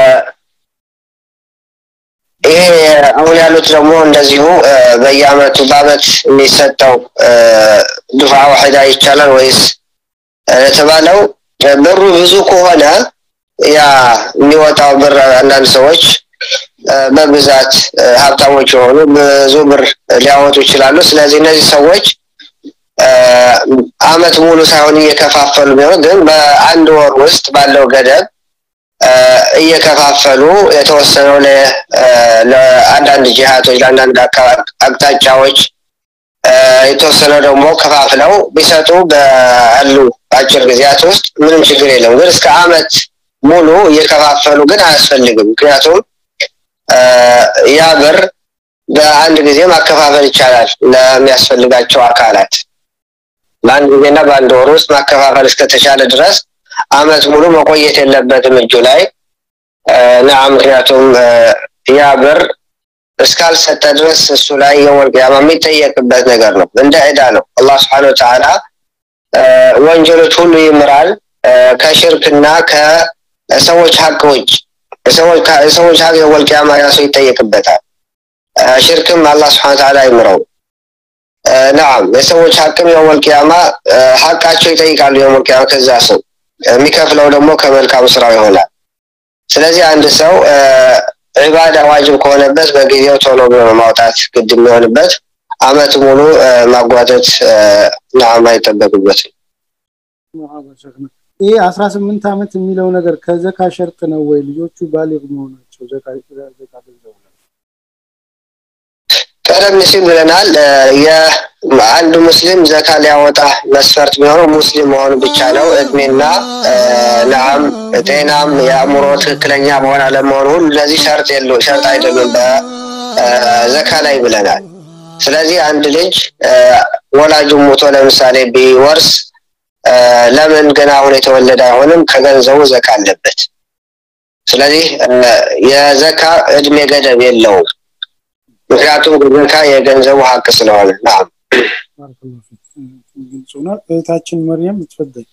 ይሄ አሁን ያሉት ደግሞ እንደዚሁ አ፣ በየአመቱ በአመት የሚሰጠው አ፣ ዱፋ ዋሂዳ ይቻላል ወይስ አ፣ ለተባለው አ፣ ብሩ ብዙ ከሆነ ያ የሚወጣው ብር አንዳንድ ሰዎች አ፣ በብዛት አ፣ ሀብታሞች የሆኑ ብዙ ብር ሊያወጡ ይችላሉ። ስለዚህ እነዚህ ሰዎች አ፣ አመት ሙሉ ሳይሆን እየከፋፈሉ ቢሆን ግን በአንድ ወር ውስጥ ባለው ገደብ አ፣ እየከፋፈሉ የተወሰነው ለ- አ፣ ለአንዳንድ ጂሃቶች ለአንዳንድ አካ- አቅጣጫዎች አ፣ የተወሰነው ደግሞ ከፋፍለው ቢሰጡ በአሉ በአጭር ጊዜያት ውስጥ ምንም ችግር የለም። ግን እስከ አመት ሙሉ እየከፋፈሉ ግን አያስፈልግም። ምክንያቱም ያ ብር በአንድ ጊዜ ማከፋፈል ይቻላል ለሚያስፈልጋቸው አካላት። በአንድ ጊዜና በአንድ ወር ውስጥ ማከፋፈል እስከተቻለ ድረስ አመት ሙሉ መቆየት የለበትም እጁ ላይ ና ምክንያቱም ያ ብር እስካልሰጠ ድረስ እሱ ላይ የወል ቂያማ የሚጠየቅበት ነገር ነው። እንደ ዕዳ ነው። አላህ ስብሐነ ወተዓላ ወንጀሎች ሁሉ ይምራል ከሽርክና ከሰዎች ሀቅ ውጭ የሰዎች ሀቅ የወል ቂያማ ያ ሰው ይጠየቅበታል። ሽርክም አላህ ስብሐነ ወተዓላ ይምረው። ናም የሰዎች ሀቅም የወል ቂያማ ሀቃቸው ይጠይቃሉ የወል ቂያማ ከዛ ሰው የሚከፍለው ደግሞ ከመልካም ስራው ይሆናል። ስለዚህ አንድ ሰው ዒባዳ ዋጅብ ከሆነበት በጊዜው ቶሎ ብሎ ማውጣት ግድ የሚሆንበት አመት ሙሉ ማጓተት ናም አይጠበቅበትም። ይህ አስራ ስምንት ዓመት የሚለው ነገር ከዘካ ሸርጥ ነው ወይ? ልጆቹ ባሊግ መሆናቸው ዘካ ዘካ ገንዘቡ ቀደም ሲል ብለናል። የአንድ ሙስሊም ዘካ ሊያወጣ መስፈርት የሚሆነው ሙስሊም መሆኑ ብቻ ነው። እድሜና ናም ጤናም የአእምሮ ትክክለኛ መሆን አለመሆኑ ሁሉ እነዚህ ሸርጥ የሉ ሸርጥ አይደሉም በዘካ ላይ ብለናል። ስለዚህ አንድ ልጅ ወላጁ ሞቶ ለምሳሌ ቢወርስ ለምን ገና አሁን የተወለደ አይሆንም? ከገንዘቡ ዘካ አለበት። ስለዚህ የዘካ እድሜ ገደብ የለውም። ምክንያቱም ዘካ የገንዘቡ ሀቅ ስለሆነ ናም ግልጽ ሆኗል። እህታችን መርያም ትፈደል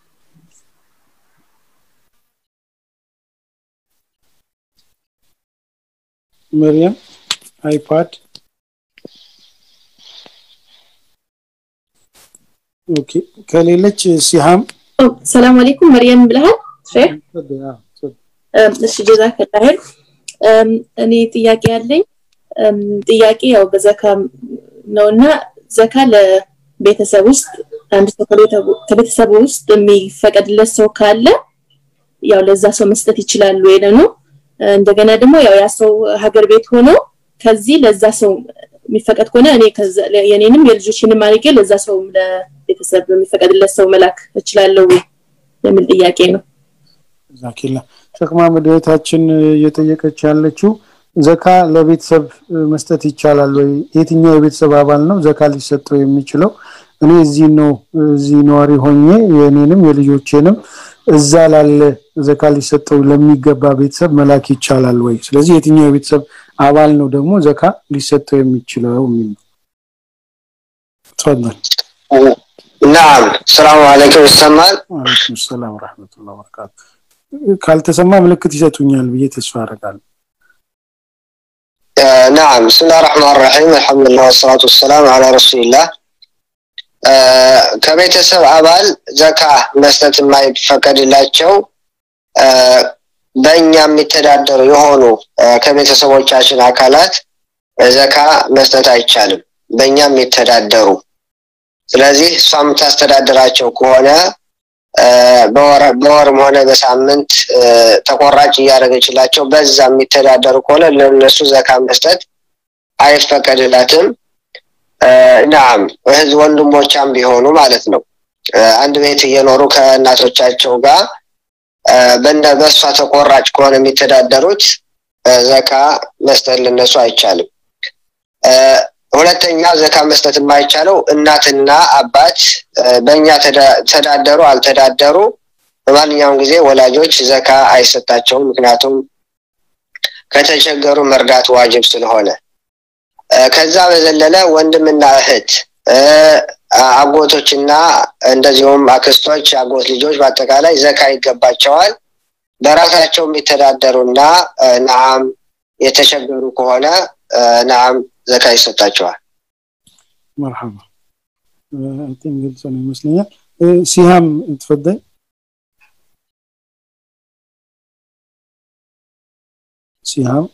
መርያም አይፓድ ኦኬ ከሌለች ሲሃም ሰላም አለይኩም መርየም ብለሃል ሼክ እሺ ጀዛከላ ኸይር እኔ ጥያቄ ያለኝ ጥያቄ ያው በዘካ ነውና ዘካ ለቤተሰብ ውስጥ አንድ ሰው ከቤተሰብ ውስጥ የሚፈቀድለት ሰው ካለ ያው ለዛ ሰው መስጠት ይችላሉ ወይ ነው እንደገና ደግሞ ያው ያ ሰው ሀገር ቤት ሆኖ ከዚህ ለዛ ሰው የሚፈቀድ ከሆነ እኔ የኔንም የልጆችንም አድርጌ ለዛ ሰው ለቤተሰብ የሚፈቀድለት ሰው መላክ እችላለሁ ወይ የሚል ጥያቄ ነው ዛኪላ ሸክማ መድኃኒታችን እየጠየቀች ያለችው ዘካ ለቤተሰብ መስጠት ይቻላል ወይ? የትኛው የቤተሰብ አባል ነው ዘካ ሊሰጠው የሚችለው? እኔ እዚህ ነው እዚህ ነዋሪ ሆኜ የእኔንም የልጆቼንም እዛ ላለ ዘካ ሊሰጠው ለሚገባ ቤተሰብ መላክ ይቻላል ወይ? ስለዚህ የትኛው የቤተሰብ አባል ነው ደግሞ ዘካ ሊሰጠው የሚችለው የሚል ነው። ተፈضل ናም ሰላም አለይኩም ይሰማል? ወአለይኩም ሰላም ወራህመቱላሂ ወበረካቱ። ካልተሰማ ምልክት ይሰጡኛል ብዬ ተስፋ አደርጋለሁ። نعم بسم الله الرحمن الرحيم الحمد لله والصلاة والسلام على رسول الله ከቤተሰብ አባል ዘካ መስጠት የማይፈቀድላቸው በእኛ የሚተዳደሩ የሆኑ ከቤተሰቦቻችን አካላት ዘካ መስጠት አይቻልም። በእኛ የሚተዳደሩ ስለዚህ እሷ የምታስተዳድራቸው ከሆነ በወርም ሆነ በሳምንት ተቆራጭ እያደረገችላቸው በዛ የሚተዳደሩ ከሆነ ለነሱ ዘካ መስጠት አይፈቀድላትም። ናም እህዝ ወንድሞቻም ቢሆኑ ማለት ነው። አንድ ቤት እየኖሩ ከእናቶቻቸው ጋር በእንደ በእሷ ተቆራጭ ከሆነ የሚተዳደሩት ዘካ መስጠት ለነሱ አይቻልም። ሁለተኛ ዘካ መስጠት የማይቻለው እናትና አባት በእኛ ተዳደሩ አልተዳደሩ በማንኛውም ጊዜ ወላጆች ዘካ አይሰጣቸውም። ምክንያቱም ከተቸገሩ መርዳት ዋጅብ ስለሆነ። ከዛ በዘለለ ወንድምና እህት አጎቶችና እንደዚሁም አክስቶች፣ አጎት ልጆች በአጠቃላይ ዘካ ይገባቸዋል። በራሳቸው የሚተዳደሩና ነዓም የተቸገሩ ከሆነ ነዓም ዘካ ይሰጣቸዋል። መርሐባ እንትን ግልጽ ነው ይመስለኛል። ሲሃም ትፈደል ሲሃም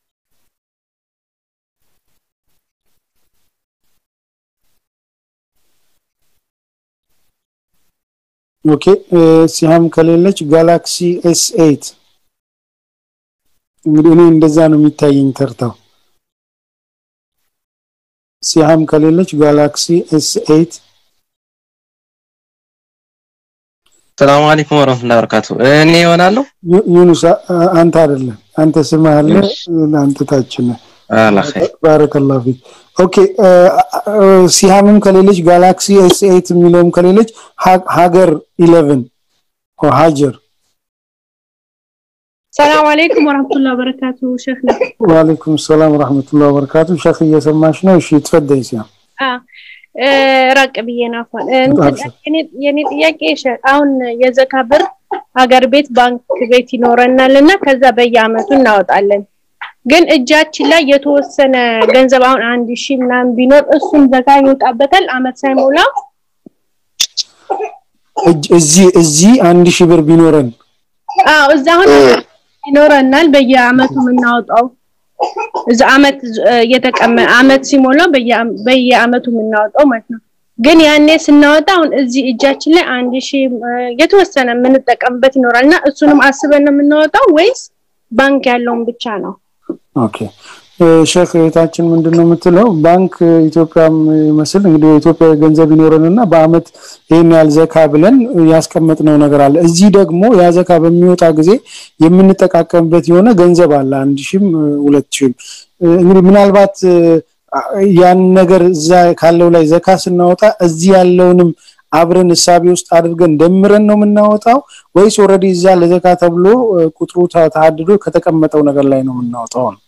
ኦኬ ሲሃም ከሌለች ጋላክሲ ኤስ ኤይት እንግዲህ እኔ እንደዛ ነው የሚታየኝ ተርታው ሲሃም ከሌለች ጋላክሲ ኤስ ኤይት ሰላም አለይኩም ወራህመቱላሂ ወበረካቱ። እኔ እሆናለሁ ዩ- ዩኑስ አ- አ- አንተ አይደለም አንተ ስምህ አለ አንተ ታች ነህ አላ ኸይር ባረከላሁ ፊክ ኦኬ አ- አ- ሲሃምም ከሌለች ጋላክሲ ኤስ ኤት የሚለውም ከሌለች ሀ- ሀገር ኢሌቨን ሀጀር ሰላም አለይኩም ወራህመቱላሂ ወበረካቱ ሼክ ነው ወአለይኩም ሰላም ወራህመቱላሂ ወበረካቱ ሸክ እየሰማሽ ነው እሺ ትፈደይ ሲያም አ እ፣ ራቅ ብዬ ነው አፏን እ፣ እንትን አብሽር። የኔ- የኔ ጥያቄ ሸ- አሁን የዘካ ብር ሀገር ቤት ባንክ ቤት ይኖረናል እና ከዛ በየአመቱ እናወጣለን ግን እጃችን ላይ የተወሰነ ገንዘብ አሁን አንድ ሺህ ምናምን ቢኖር እሱም ዘካ ይወጣበታል አመት ሳይሞላ እጅ- እዚህ እዚህ አንድ ሺህ ብር ቢኖረን አዎ እዛ አሁን ይኖረናል በየአመቱ የምናወጣው እዛ አመት እ፣ የተቀመ አመት ሲሞላው በየ- በየአመቱ የምናወጣው ማለት ነው። ግን ያኔ ስናወጣ አሁን እዚህ እጃችን ላይ አንድ ሺህ እ፣ የተወሰነ የምንጠቀምበት ይኖራል እና እሱንም አስበን ነው የምናወጣው ወይስ ባንክ ያለውን ብቻ ነው? ኦኬ እ፣ ሼክ እህታችን ምንድን ነው የምትለው ባንክ ኢትዮጵያም ይመስል እንግዲህ የኢትዮጵያ ገንዘብ ይኖረንና በአመት ይህን ያህል ዘካ ብለን ያስቀመጥነው ነገር አለ እዚህ ደግሞ ያ ዘካ በሚወጣ ጊዜ የምንጠቃቀምበት የሆነ ገንዘብ አለ አንድ ሺህም እ፣ ሁለት ሺህም እ፣ እንግዲህ ምናልባት እ፣ ያን ነገር እዛ ካለው ላይ ዘካ ስናወጣ እዚህ ያለውንም አብረን እሳቤ ውስጥ አድርገን ደምረን ነው የምናወጣው ወይስ ኦልሬዲ እዛ ለዘካ ተብሎ እ፣ ቁጥሩ ተ- ተሐድዶ ከተቀመጠው ነገር ላይ ነው የምናወጣው ነው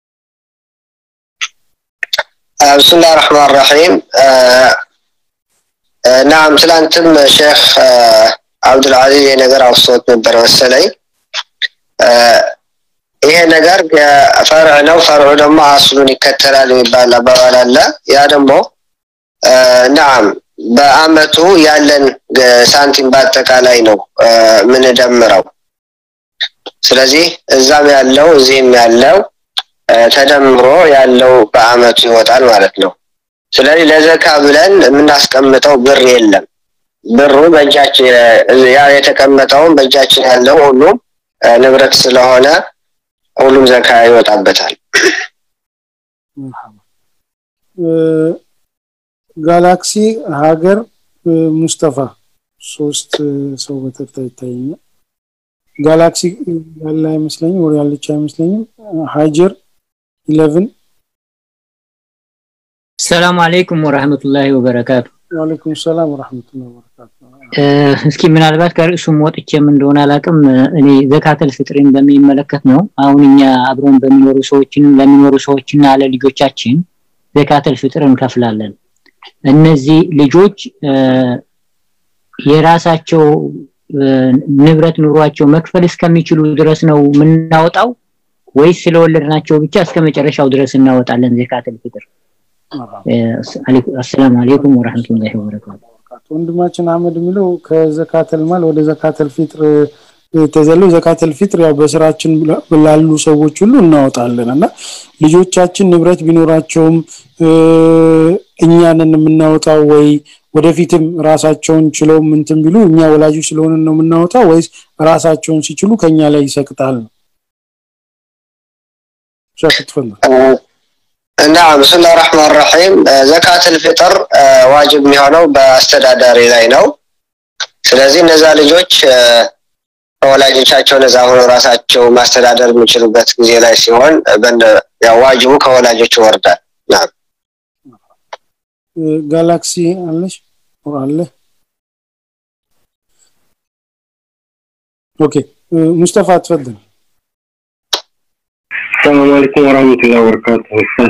آه، بسم الله الرحمن الرحيم آه، آه، نعم ትላንትም ሼክ አብዱልዓዚዝ ይሄ ነገር አውስቶት ነበር መሰለኝ አ፣ ይሄ ነገር ፈርዕ ነው ፈርዑ ደግሞ አስሉን ይከተላል የሚባል አባባል አለ ያ ደግሞ አ፣ ናም በአመቱ ያለን ገ- ሳንቲም በአጠቃላይ ነው አ፣ ምንደምረው ስለዚህ እዛም ያለው እዚህም ያለው አ፣ ተደምሮ ያለው በአመቱ ይወጣል ማለት ነው ስለዚህ ለዘካ ብለን የምናስቀምጠው ብር የለም ብሩ በእጃችን ያ የተቀመጠውን በእጃችን ያለው ሁሉም አ፣ ንብረት ስለሆነ ሁሉም ዘካ ይወጣበታል እ፣ ጋላክሲ ሀገር እ፣ ሙስጠፋ ሶስት እ፣ ሰው በተርታ ይታየኛል ጋላክሲ ያለ አይመስለኝም ወር ያለች አይመስለኝም ሀጀር ኢለቭን ሰላም አለይኩም ወራህመቱላሂ ወበረካቱ ወአለይኩም ሰላም ወራህመቱላሂ ወበረካቱ እ፣ እስኪ ምናልባት ከርዕሱም ወጥቼም እንደሆነ አላቅም እኔ ዘካተል ፍጥርን በሚመለከት ነው አሁን እኛ አብረን በሚኖሩ ሰዎችን ለሚኖሩ ሰዎችና ለልጆቻችን ዘካተል ፍጥር እንከፍላለን እነዚህ ልጆች እ፣ የራሳቸው እ፣ ንብረት ኑሯቸው መክፈል እስከሚችሉ ድረስ ነው የምናወጣው ወይስ ስለወለድናቸው ብቻ እስከ መጨረሻው ድረስ እናወጣለን ዘካተል ፍጥር እ፣ አሰላሙ አለይኩም ወራህመቱላሂ ወበረካቱ ወንድማችን አህመድ የሚለው ከዘካተል ማል ወደ ዘካተል ፊጥር ተዘሎ ዘካተል ፊጥር ያው በስራችን ላሉ ሰዎች ሁሉ እናወጣለን እና ልጆቻችን ንብረት ቢኖራቸውም እ፣ እኛንን የምናወጣው ወይ ወደፊትም ራሳቸውን ችለው ምንትን ቢሉ እኛ ወላጆች ስለሆነ ነው የምናወጣው ወይስ ራሳቸውን ሲችሉ ከኛ ላይ ይሰቅጣል ነው ሸክ ትፈልግ نعم بسم الله الرحمن الرحيم آه، زكاة الفطر آه، ዋጅብ የሚሆነው በአስተዳዳሪ ላይ ነው ስለዚህ እነዛ ልጆች አ፣ ከወላጆቻቸው ነፃ ሆነው ራሳቸው ማስተዳደር የሚችሉበት ጊዜ ላይ ሲሆን አ፣ በነ- ያው ዋጅቡ ከወላጆች ይወርዳል ናም እ፣ ጋላክሲ አለሽ ወር አለ ኦኬ እ፣ ሙስጠፋ ትፈድል السلام عليكم ورحمة الله وبركاته أستاذ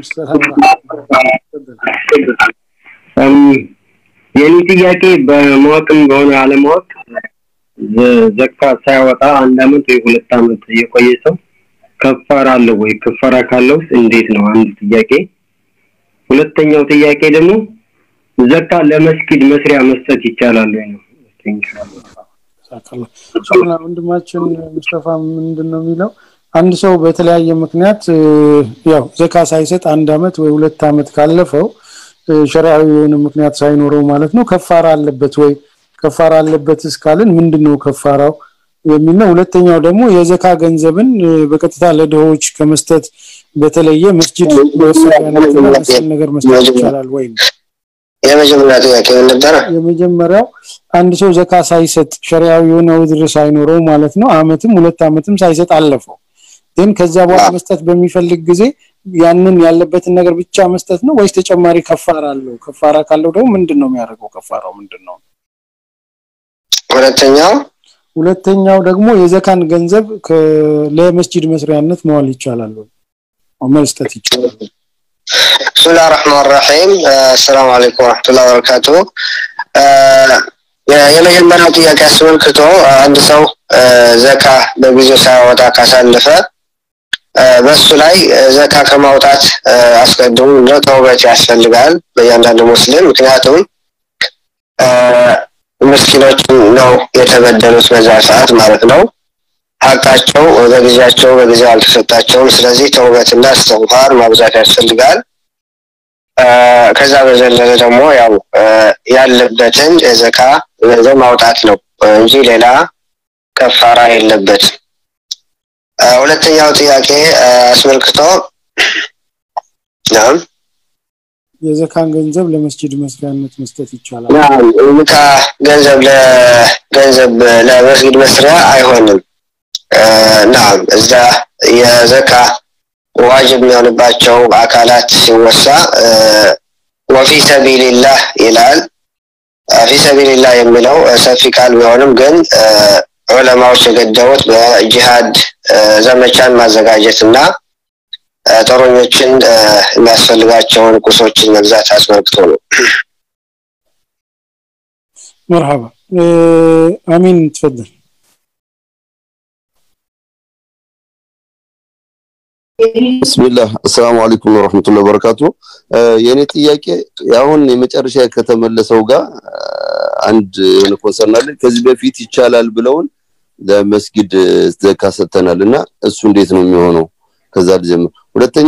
እም፣ የኔ ጥያቄ በማወቅም በሆነ አለማወቅ ዘ- ዘካ ሳያወጣ አንድ አመት ወይ ሁለት አመት የቆየ ሰው ከፋራ አለው ወይ? ከፋራ ካለውስ እንዴት ነው? አንድ ጥያቄ። ሁለተኛው ጥያቄ ደግሞ ዘካ ለመስጊድ መስሪያ መስጠት ይቻላል ወይ ነው? ሳካላ ሸክላ ወንድማችን ሙስጠፋ ምንድን ነው የሚለው አንድ ሰው በተለያየ ምክንያት እ፣ ያው ዘካ ሳይሰጥ አንድ አመት ወይ ሁለት አመት ካለፈው እ፣ ሸሪዓዊ የሆነ ምክንያት ሳይኖረው ማለት ነው ከፋራ አለበት ወይ ከፋራ አለበት እስካልን ምንድነው ከፋራው የሚል ነው ሁለተኛው ደግሞ የዘካ ገንዘብን እ፣ በቀጥታ ለድሆች ከመስጠት በተለየ መስጂድ መሰሪያነትና መሰል ነገር መስጠት ይቻላል ወይ ነው የመጀመሪያ ጥያቄ ምን ነበረ? የመጀመሪያው አንድ ሰው ዘካ ሳይሰጥ ሸሪያዊ የሆነ ውድር ሳይኖረው ማለት ነው አመትም ሁለት አመትም ሳይሰጥ አለፈው ግን ከዛ በኋላ መስጠት በሚፈልግ ጊዜ ያንን ያለበትን ነገር ብቻ መስጠት ነው ወይስ ተጨማሪ ከፋራ አለው ከፋራ ካለው ደግሞ ምንድን ነው የሚያደርገው ከፋራው ምንድን ነው ሁለተኛው ሁለተኛው ደግሞ የዘካን ገንዘብ ለመስጂድ መስሪያነት መዋል ይቻላል ወይ መስጠት ይቻላል بسم الله الرحمن الرحيم السلام عليكم ورحمة الله وبركاته የመጀመሪያው ጥያቄ አስመልክቶ አንድ ሰው ዘካ በጊዜው ሳያወጣ ካሳለፈ በሱ ላይ ዘካ ከማውጣት አስቀድሞ ተውበት ያስፈልጋል በእያንዳንዱ ሙስሊም ምክንያቱም ምስኪኖች ነው የተበደሉት በዛ ሰዓት ማለት ነው ሀቃቸው በጊዜያቸው በጊዜው አልተሰጣቸውም ስለዚህ ተውበትና እስትግፋር ማብዛት ያስፈልጋል ከዛ በዘለለ ደግሞ ያው ያለበትን የዘካ ገንዘብ ማውጣት ነው እንጂ ሌላ ከፋራ የለበት ሁለተኛው ጥያቄ አስመልክቶ ናም የዘካን ገንዘብ ለመስጂድ መስሪያነት መስጠት ይቻላል ዝካ ገንዘብ ለገንዘብ ለመስጊድ መስሪያ አይሆንም ናም እዛ የዘካ ዋጅብ የሚሆንባቸው አካላት ሲወሳ ወፊ ሰቢልላህ ይላል ፊ ሰቢልላህ የሚለው ሰፊ ቃል ቢሆንም ግን ዑለማዎች የገደቡት በጂሃድ ዘመቻን ማዘጋጀት እና ጦረኞችን የሚያስፈልጋቸውን ቁሶችን መግዛት አስመልክቶ ነው مرحبا امين تفضل ብስሚላህ አሰላሙ አለይኩም ወረህመቱላሂ ወበረካቱ የኔ ጥያቄ አሁን የመጨረሻ ከተመለሰው ጋር አንድ የሆነ ኮንሰርን አለ ከዚህ በፊት ይቻላል ብለውን ለመስጊድ ዘካ ሰጥተናል እና እሱ እንዴት ነው የሚሆነው ከዛ ልጀምር ሁለተኛ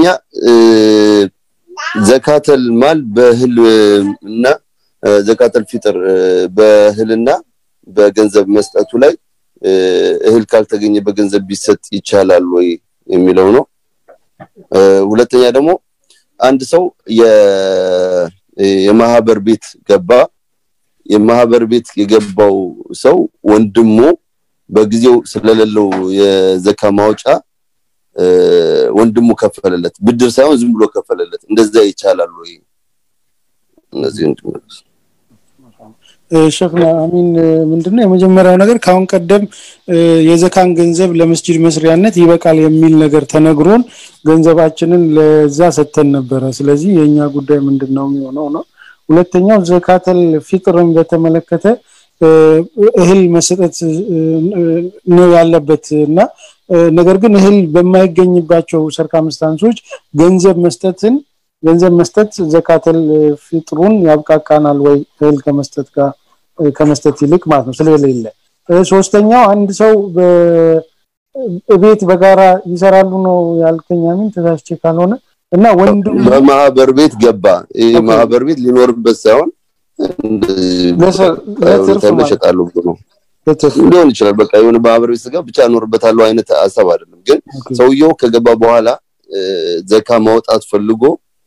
ዘካተል ማል በእህል እና ዘካተል ፊጥር በእህልና በገንዘብ መስጠቱ ላይ እህል ካልተገኘ በገንዘብ ቢሰጥ ይቻላል ወይ የሚለው ነው ሁለተኛ ደግሞ አንድ ሰው የማህበር ቤት ገባ የማህበር ቤት የገባው ሰው ወንድሙ በጊዜው ስለሌለው የዘካ ማውጫ ወንድሙ ከፈለለት ብድር ሳይሆን ዝም ብሎ ከፈለለት እንደዛ ይቻላል ወይ እነዚህ እንድመለስ ሸክና አሚን ምንድነው የመጀመሪያው ነገር ካሁን ቀደም የዘካን ገንዘብ ለመስጂድ መስሪያነት ይበቃል የሚል ነገር ተነግሮን ገንዘባችንን ለዛ ሰተን ነበረ ስለዚህ የኛ ጉዳይ ምንድነው የሚሆነው ነው ሁለተኛው ዘካተል ፊጥርን በተመለከተ እህል መሰጠት ነው ያለበት እና ነገር ግን እህል በማይገኝባቸው ሰርከምስታንሶች ገንዘብ መስጠትን ገንዘብ መስጠት ዘካተል ፊጥሩን ያብቃቃናል ወይ እህል ከመስጠት ጋር ከመስጠት ይልቅ ማለት ነው ስለሌለ ሶስተኛው አንድ ሰው ቤት በጋራ ይሰራሉ ነው ያልከኝ አሚን ተሳስቼ ካልሆነ እና ወንድም በማህበር ቤት ገባ ይህ ማህበር ቤት ሊኖርበት ሳይሆን ተመሸጣሉ ብሎ ሊሆን ይችላል በቃ የሆነ ማህበር ቤት ስጋ ብቻ እኖርበታለሁ አይነት ሀሳብ አይደለም ግን ሰውየው ከገባ በኋላ ዘካ ማውጣት ፈልጎ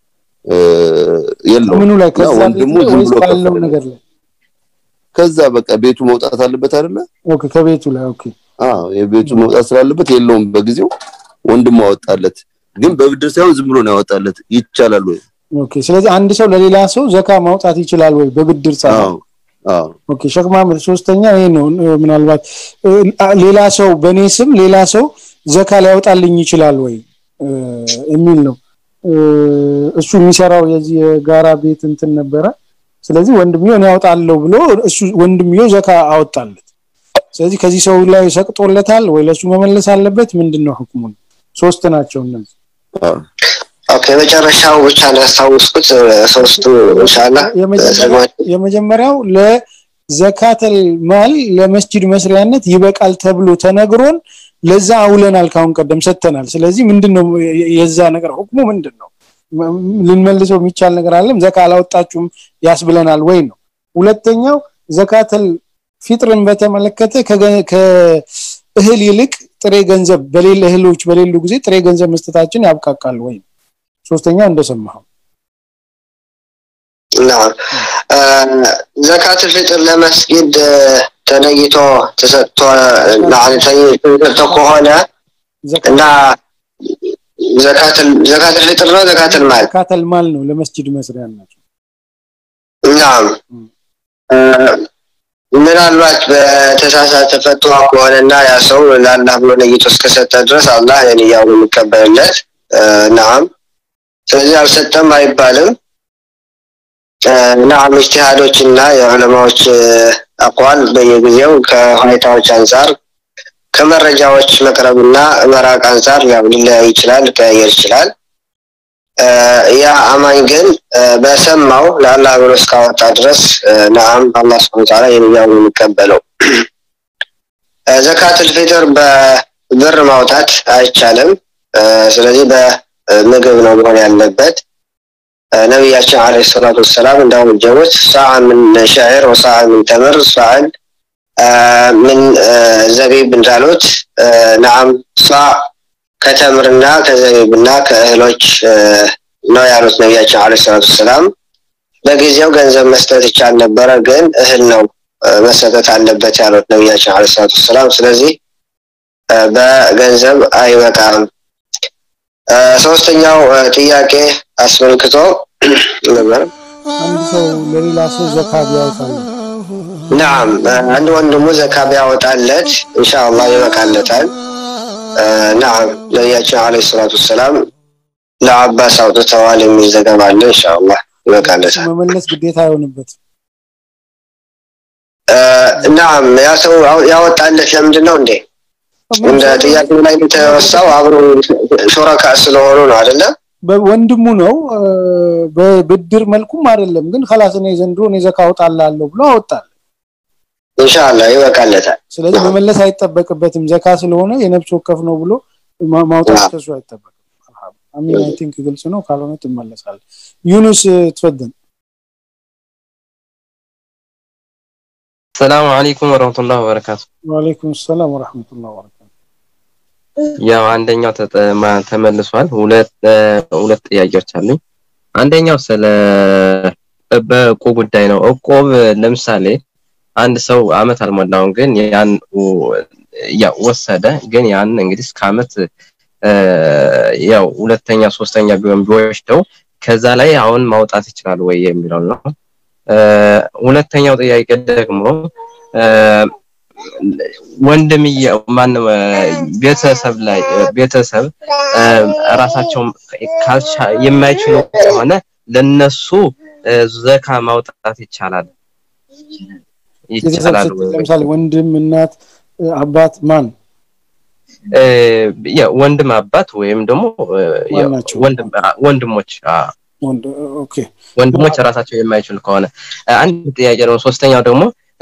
የለውም ምኑ ላይ ከዛ ወንድሙ ቤት ዝም ወይስ ብሎ ካለው ከፈለ። ነገር ላይ ከዛ በቃ ቤቱ መውጣት አለበት አይደለ ኦኬ ከቤቱ ላይ ኦኬ አዎ የቤቱ መውጣት ስላለበት የለውም በጊዜው ወንድሙ አወጣለት ግን በብድር ሳይሆን ዝም ብሎ ነው ያወጣለት ይቻላል ወይ ኦኬ ስለዚህ አንድ ሰው ለሌላ ሰው ዘካ ማውጣት ይችላል ወይ በብድር ሳይሆን አዎ አዎ ኦኬ ሸክ ማህመድ ሶስተኛ ይሄ ነው እ፣ ምናልባት እ፣ አ- ሌላ ሰው በእኔ ስም ሌላ ሰው ዘካ ሊያወጣልኝ ይችላል ወይ እ፣ የሚል ነው እ፣ እሱ የሚሰራው የዚህ የጋራ ቤት እንትን ነበረ ስለዚህ ወንድምየው እኔ ያወጣለሁ ብሎ እሱ ወንድምየው ዘካ አወጣለት ስለዚህ ከዚህ ሰው ላይ ሰቅጦለታል ወይ ለሱ መመለስ አለበት ምንድነው ህክሙን ሶስት ናቸው እነዚህ ኦኬ መጨረሻው ብቻ ነው ያስታውስኩት ሶስቱ ኢንሻአላህ የመጀመሪያው- የመጀመሪያው ለዘካተል ማል ለመስጂድ መስሪያነት ይበቃል ተብሎ ተነግሮን ለዛ አውለናል ካሁን ቀደም ሰጥተናል ስለዚህ ምንድነው የ- የዛ ነገር ሁክሙ ምንድነው ም- ልንመልሰው የሚቻል ነገር አለም ዘካ አላወጣችሁም ያስብለናል ወይ ነው ሁለተኛው ዘካተል ፊጥርን በተመለከተ ከገ- ከእህል ይልቅ ጥሬ ገንዘብ በሌለ እህሎች በሌሉ ጊዜ ጥሬ ገንዘብ መስጠታችን ያብቃቃል ወይ ሶስተኛው እንደሰማኸው ናም ዘካት ፍጥር ለመስጊድ ተለይቶ ተሰጥቶ ተሰጥቶ ከሆነ እና ዘካት ፍጥር ነው ዘካት ማል ዘካተል ማል ነው ለመስጂድ መስሪያ ናቸው ናም ምናልባት በተሳሳተ ፈትዋ ከሆነና ያ ሰው ለአላህ ብሎ ነይቶ እስከሰጠ ድረስ አላህ ለንያው ነው የሚቀበልለት ናም ስለዚህ አልሰጠም አይባልም ናም እጅቲሃዶች እና የዑለማዎች አቋል በየጊዜው ከሁኔታዎች አንጻር ከመረጃዎች መቅረብና መራቅ አንጻር ያው ሊለያይ ይችላል ሊቀያየር ይችላል ያ አማኝ ግን በሰማው ለአላህ ብሎ እስካወጣ ድረስ ነአም አላህ ስብሐ ወተዓላ የሚያው የሚቀበለው ዘካቱል ፊጥር በብር ማውጣት አይቻልም ስለዚህ በምግብ ነው መሆን ያለበት ነቢያችን አለይሂ ሰላቱ ወሰላም እንዳወጀቡት ሰዓ ምን ሸዕር ወሰዓ ምን ተምር ሰዓን ምን ዘቢብ እንዳሉት ነአም ሳ ከተምርና ከዘቢብና ከእህሎች ነው ያሉት ነቢያችን አለ ሰላቱ ሰላም በጊዜው ገንዘብ መስጠት ይቻል ነበረ ግን እህል ነው መሰጠት አለበት ያሉት ነቢያችን አለ ሰላቱ ሰላም ስለዚህ በገንዘብ አይበቃም ሶስተኛው ጥያቄ አስመልክቶ ነበር አንድ ሰው ለሌላ ሰው ዘካ ቢያወጣል ናም አንድ ወንድሙ ዘካ ቢያወጣለት ኢንሻአላህ ይበቃለታል ናም ነቢያችን አለ ሰላቱ ሰላም ለአባስ አውጥተዋል የሚል ዘገባ አለ ኢንሻአላህ ይበቃለታል መመለስ ግዴታ አይሆንበት ናም ያ ሰው ያወጣለት ለምንድን ነው እንዴ እንደ ጥያቄው ላይ የተወሳው አብሮ ሾረካ ስለሆኑ ነው አይደለም ወንድሙ ነው በብድር መልኩም አይደለም ግን ከላስ እኔ ዘንድሮ እኔ ዘካ አወጣላለሁ ብሎ አወጣል ኢንሻአላህ ይበቃለታል ስለዚህ መመለስ አይጠበቅበትም ዘካ ስለሆነ የነፍስ ወከፍ ነው ብሎ ማውጣት ከሱ አይጠበቅም አሚን አይ ቲንክ ግልጽ ነው ካልሆነ ትመለሳል ዩኑስ ትፈደን ሰላም አለይኩም ወረህመቱላህ ወበረካቱ ወአለይኩም ሰላም ወረህመቱላህ ወበረካቱ ያው አንደኛው ተመልሷል ሁለት ሁለት ጥያቄዎች አሉኝ አንደኛው ስለ በእቁብ ጉዳይ ነው እቁብ ለምሳሌ አንድ ሰው አመት አልሞላውም ግን ያን ያው ወሰደ ግን ያን እንግዲህ እስከ አመት ያው ሁለተኛ ሶስተኛ ቢሆን ቢወስደው ከዛ ላይ አሁን ማውጣት ይችላል ወይ የሚለው ነው ሁለተኛው ጥያቄ ደግሞ ወንድም ማን ቤተሰብ ላይ ቤተሰብ ራሳቸው የማይችሉ ከሆነ ለነሱ ዘካ ማውጣት ይቻላል ይቻላል ለምሳሌ ወንድም እናት አባት ማን ወንድም አባት ወይም ደግሞ ወንድም ወንድሞች ኦኬ ወንድሞች ራሳቸው የማይችሉ ከሆነ አንድ ጥያቄ ደግሞ ሶስተኛው ደግሞ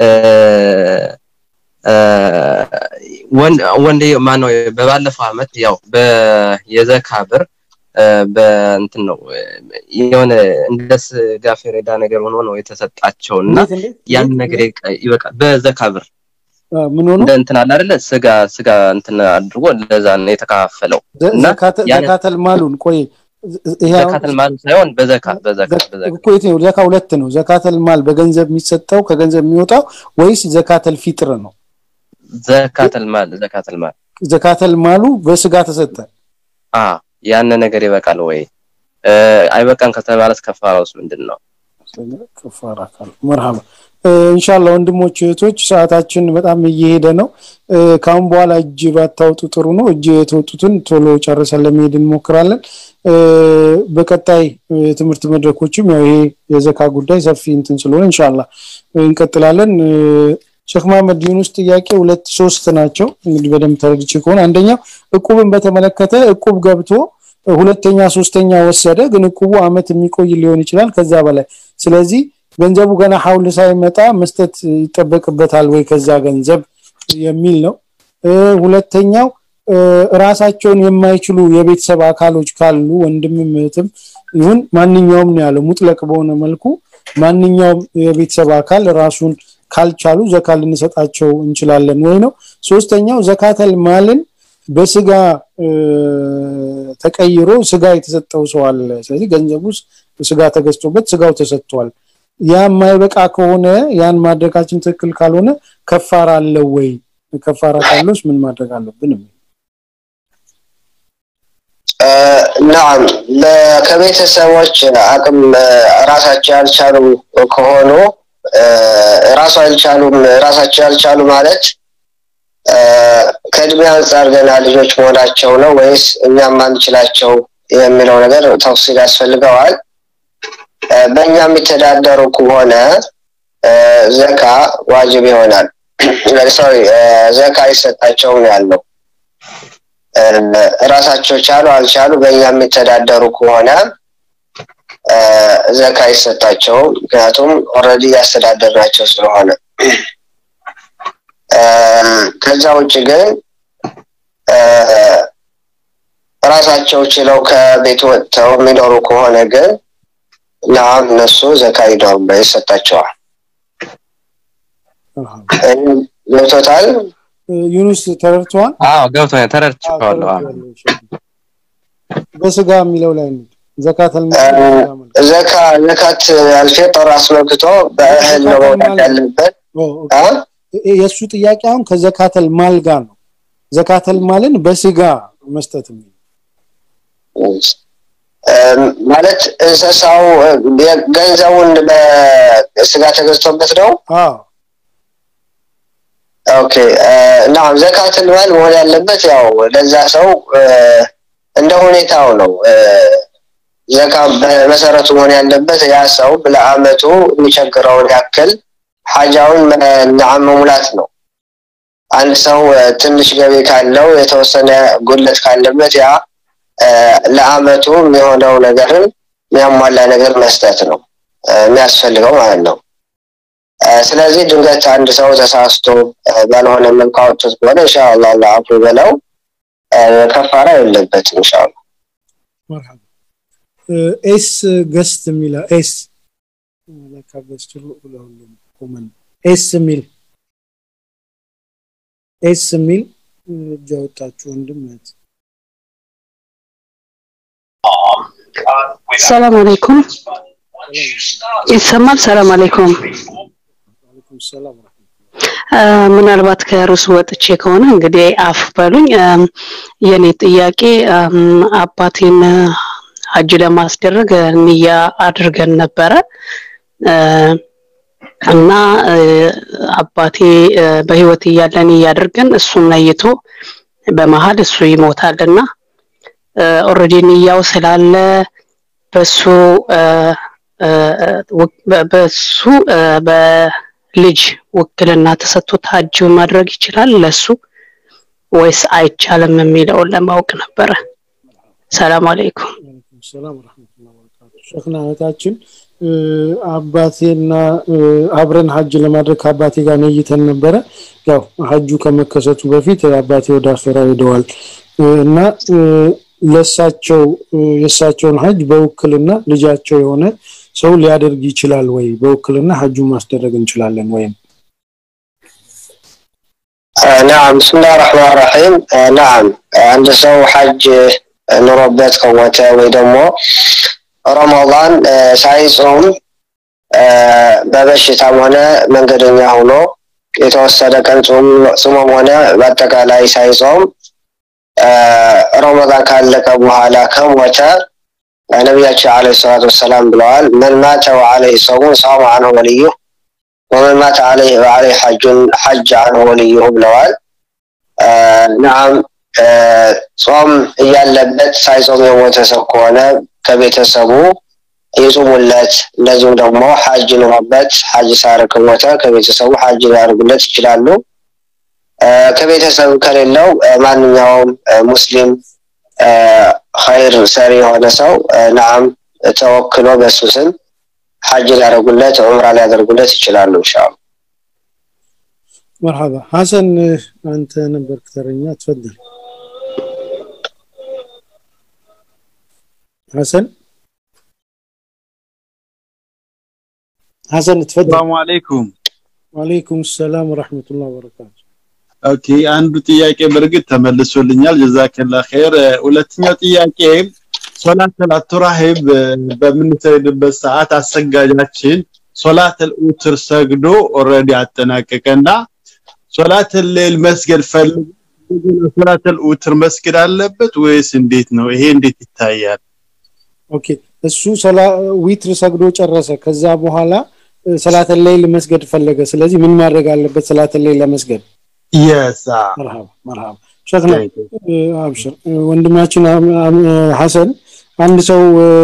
ወንድ ማነው በባለፈው አመት ያው የዘካ ብር በእንትን ነው የሆነ እንደ ስጋ ፌሬዳ ነገር ሆኖ ነው የተሰጣቸው እና ያን ነገር ይበቃል በዘካ ብር ምን ሆኖ እንደ እንትን አለ አይደለ ስጋ ስጋ እንትን አድርጎ ለዛ ነው የተካፈለው እና ዘካተል ማሉን ቆይ ዘካተል ማል ሳይሆን በዘካ በዘካ በዘካ እኮ የት ነው ዘካ ሁለት ነው ዘካተል ማል በገንዘብ የሚሰጠው ከገንዘብ የሚወጣው ወይስ ዘካተል ፊጥር ነው ዘካተል ማል ዘካተል ማል ዘካተል ማሉ በስጋ ተሰጠ አ ያን ነገር ይበቃል ወይ አይበቃም ከተባለስ ከፋራውስ ምንድን ነው ከፋራ ካል መርሃባ ኢንሻአላህ ወንድሞች እህቶች ሰዓታችን በጣም እየሄደ ነው ካሁን በኋላ እጅ ባታወጡ ጥሩ ነው እጅ የተወጡትን ቶሎ ጨርሰን ለመሄድ እንሞክራለን በቀጣይ ትምህርት መድረኮችም ያው ይሄ የዘካ ጉዳይ ሰፊ እንትን ስለሆነ ኢንሻአላህ እንቀጥላለን ሼክ መሐመድ ዩኑስ ጥያቄ ሁለት ሶስት ናቸው እንግዲህ በደንብ ተረድቼ ከሆነ አንደኛው እቁብን በተመለከተ እቁብ ገብቶ ሁለተኛ ሶስተኛ ወሰደ ግን እቁቡ አመት የሚቆይ ሊሆን ይችላል ከዛ በላይ ስለዚህ ገንዘቡ ገና ሐውል ሳይመጣ መስጠት ይጠበቅበታል ወይ ከዛ ገንዘብ የሚል ነው ሁለተኛው ራሳቸውን የማይችሉ የቤተሰብ አካሎች ካሉ ወንድምም እህትም ይሁን ማንኛውም ነው ያለው ሙጥለቅ በሆነ መልኩ ማንኛውም የቤተሰብ አካል ራሱን ካልቻሉ ዘካ ልንሰጣቸው እንችላለን ወይ ነው ሶስተኛው ዘካተል ማልን በስጋ ተቀይሮ ስጋ የተሰጠው ሰው አለ ስለዚህ ገንዘቡ ስጋ ተገዝቶበት ስጋው ተሰጥቷል ያ የማይበቃ ከሆነ ያን ማድረጋችን ትክክል ካልሆነ ከፋራ አለው ወይ ከፋራ ካለውስ ምን ማድረግ አለብን ናም ከቤተሰቦች አቅም ራሳቸው ያልቻሉ ከሆኑ ራሱ አልቻሉም ራሳቸው ያልቻሉ ማለት ከእድሜ አንጻር ገና ልጆች መሆናቸው ነው ወይስ እኛም ማንችላቸው የሚለው ነገር ተፍሲል ያስፈልገዋል በእኛ የሚተዳደሩ ከሆነ ዘካ ዋጅብ ይሆናል ሶሪ ዘካ አይሰጣቸውም ያለው ራሳቸው ቻሉ አልቻሉ በእኛ የሚተዳደሩ ከሆነ ዘካ ይሰጣቸው ምክንያቱም ኦልሬዲ ያስተዳደርናቸው ስለሆነ ከዛ ውጭ ግን ራሳቸው ችለው ከቤት ወጥተው የሚኖሩ ከሆነ ግን ናም እነሱ ዘካ ይኖር ይሰጣቸዋል ገብቶታል ዩኑስ ተረድቷል አዎ ገብቶኛል ተረድቼዋለሁ አዎ በስጋ የሚለው ላይ ነው ዘካተል ዘካ ዘካት አልፊጥር አስመልክቶ በእህል ነው መውጣት ያለበት የእሱ ጥያቄ አሁን ከዘካተል ማል ጋር ነው ዘካተል ማልን በስጋ መስጠት የሚል ማለት እንስሳው ገንዘቡን በስጋ ተገዝቶበት ነው ኦኬ እና ዘካተል ማል መሆን ያለበት ያው ለዛ ሰው እንደ ሁኔታው ነው ዘካ በመሰረቱ መሆን ያለበት ያ ሰው ለአመቱ የሚቸግረውን ያክል ሀጃውን ነዓም መሙላት ነው አንድ ሰው ትንሽ ገቢ ካለው የተወሰነ ጉለት ካለበት ያ ለአመቱ የሚሆነው ነገርን የሚያሟላ ነገር መስጠት ነው የሚያስፈልገው ማለት ነው ስለዚህ ድንገት አንድ ሰው ተሳስቶ ባልሆነ መልኩ አውጥቶት ከሆነ ኢንሻአላህ አላህ አፉ በለው ከፋራ የለበትም ኢንሻአላህ ኤስ ገስት የሚላ ኤስ ለካ ገስት ለሁሉም ኮመን ኤስ የሚል ኤስ የሚል እጅ አወጣችሁ ወንድም እህት ሰላም አለይኩም ይሰማል ሰላም አለይኩም ሰላም ምናልባት ከርዕሱ ወጥቼ ከሆነ እንግዲህ አፍ በሉኝ የኔ ጥያቄ አባቴን ሀጅ ለማስደረግ ንያ አድርገን ነበረ እና አባቴ በህይወት እያለ ንያ አድርገን እሱን ነይቶ በመሀል እሱ ይሞታልና ኦልሬዲ ንያው ስላለ በሱ በሱ በልጅ ውክልና ተሰጥቶት ሀጅ ማድረግ ይችላል ለሱ ወይስ አይቻልም የሚለውን ለማወቅ ነበረ ሰላም አለይኩም ሰላም ወራህመቱላሂ ወበረካቱ ሸክና እህታችን አባቴና አብረን ሀጅ ለማድረግ ከአባቴ ጋር ነይተን ነበረ ያው ሀጁ ከመከሰቱ በፊት አባቴ ወደ አኼራ ሄደዋል እና ለሳቸው የእሳቸውን ሀጅ በውክልና ልጃቸው የሆነ ሰው ሊያደርግ ይችላል ወይ በውክልና ሀጁን ማስደረግ እንችላለን ወይም ናም ብስምላህ ረሕማን ረሒም ናም አንድ ሰው ሐጅ ኑሮበት ከሞተ ወይ ደግሞ ረመዳን ሳይጾም በበሽታም ሆነ መንገደኛ ሆኖ የተወሰነ ቀን ጾሞም ሆነ በአጠቃላይ ሳይጾም ረመዳን ካለቀ በኋላ ከሞተ ነቢያችን አለ ሰላት ወሰላም ብለዋል መን ማተ ወዓለይህ ሰሙን ሳሙ አንሁ ወልዩህ ወመን ማተ ዓለይህ ሐጁን ሐጅ አንሁ ወልዩሁ ብለዋል ናም ጾም እያለበት ሳይጾም የሞተ ሰው ከሆነ ከቤተሰቡ ይጹሙለት እንደዚሁም ደግሞ ሐጅ ኑሮበት ሐጅ ሳያደርግ ከሞተ ከቤተሰቡ ሐጅ ሊያደርጉለት ይችላሉ ከቤተሰብ ከሌለው ማንኛውም ሙስሊም ኸይር ሰሪ የሆነ ሰው ናም ተወክሎ በሱ ስም ሐጅ ሊያደርጉለት ዑምራ ሊያደርጉለት ይችላሉ ኢንሻአላ መርሐባ ሐሰን አንተ ነበርክ ተረኛ ትፈደል ሐሰን ሐሰን ትፈደል ሰላም አለይኩም ወአለይኩም ሰላም ወራህመቱላሂ ወበረካቱ ኦኬ አንዱ ጥያቄ በእርግጥ ተመልሶልኛል ጀዛከላ ኸይር ሁለተኛው ጥያቄ ሶላት ተራሂብ በምንሰግድበት ሰዓት አሰጋጃችን ሶላተል ኡትር ሰግዶ ኦልሬዲ አጠናቀቀና ሶላተል ሌል መስገድ ፈልጎ ሶላተል ኡትር መስገድ አለበት ወይስ እንዴት ነው? ይሄ እንዴት ይታያል? ኦኬ እሱ ሰላ ዊትር ሰግዶ ጨረሰ። ከዛ በኋላ ሰላተ ሌይል መስገድ ፈለገ። ስለዚህ ምን ማድረግ አለበት ሰላተ ሌይል ለመስገድ? የስ መርሃባ መርሃባ ሸክና አብሽር ወንድማችን ሐሰን አንድ ሰው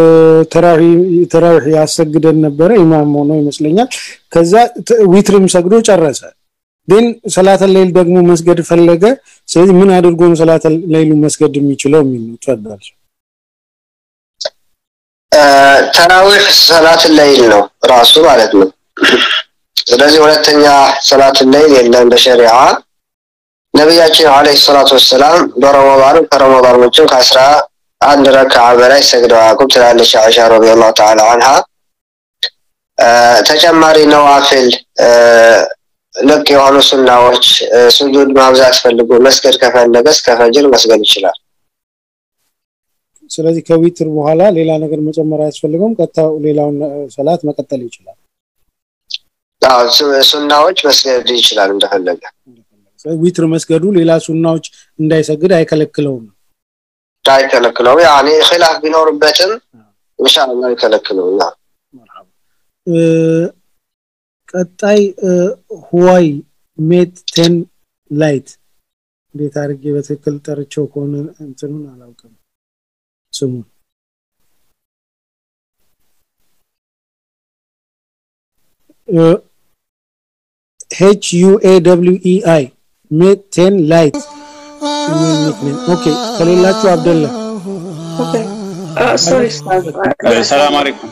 ተራዊህ ያሰግደን ነበረ ኢማም ሆኖ ይመስለኛል። ከዛ ዊትርም ሰግዶ ጨረሰ። ግን ሰላተ ሌይል ደግሞ መስገድ ፈለገ። ስለዚህ ምን አድርጎ ነው ሰላተ ሌይሉ መስገድ የሚችለው የሚል ነው። ተፈዳል ተራዊህ ሰላት ሌይል ነው ራሱ ማለት ነው። ስለዚህ ሁለተኛ ሰላት ሌይል የለም በሸሪዓ ነቢያችን አለይሂ ሰላቱ ወሰላም በረመዳን ከረመዳን ውጭም ከአስራ አንድ ረክዓ በላይ ሰግደው አያውቁም ትላለች አይሻ ረዲየላሁ ተዓላ አንሃ። ተጨማሪ ነዋፊል ልቅ የሆኑ ሱናዎች ስጁድ ማብዛት ፈልጎ መስገድ ከፈለገ እስከ ፈጅር መስገድ ይችላል። ስለዚህ ከዊትር በኋላ ሌላ ነገር መጨመር አያስፈልገውም። ቀጥታ ሌላውን ሰላት መቀጠል ይችላል። አዎ ሱናዎች መስገድ ይችላል እንደፈለገ። ዊትር መስገዱ ሌላ ሱናዎች እንዳይሰግድ አይከለክለውም። አይከለክለውም። ያኔ ኺላፍ ቢኖርበትም ኢንሻአላህ አይከለክለውም። ቀጣይ ሁዋይ ሜት ቴን ላይት እንዴት አድርጌ በትክክል ጠርቸው ከሆነ እንትኑን አላውቅም ስሙን ኤች ዩ ኤ ደብሊው ኢ አይ ሜት ቴን ላይት ኦኬ ከሌላችሁ አብደላ ሶሪ ሰላም አለይኩም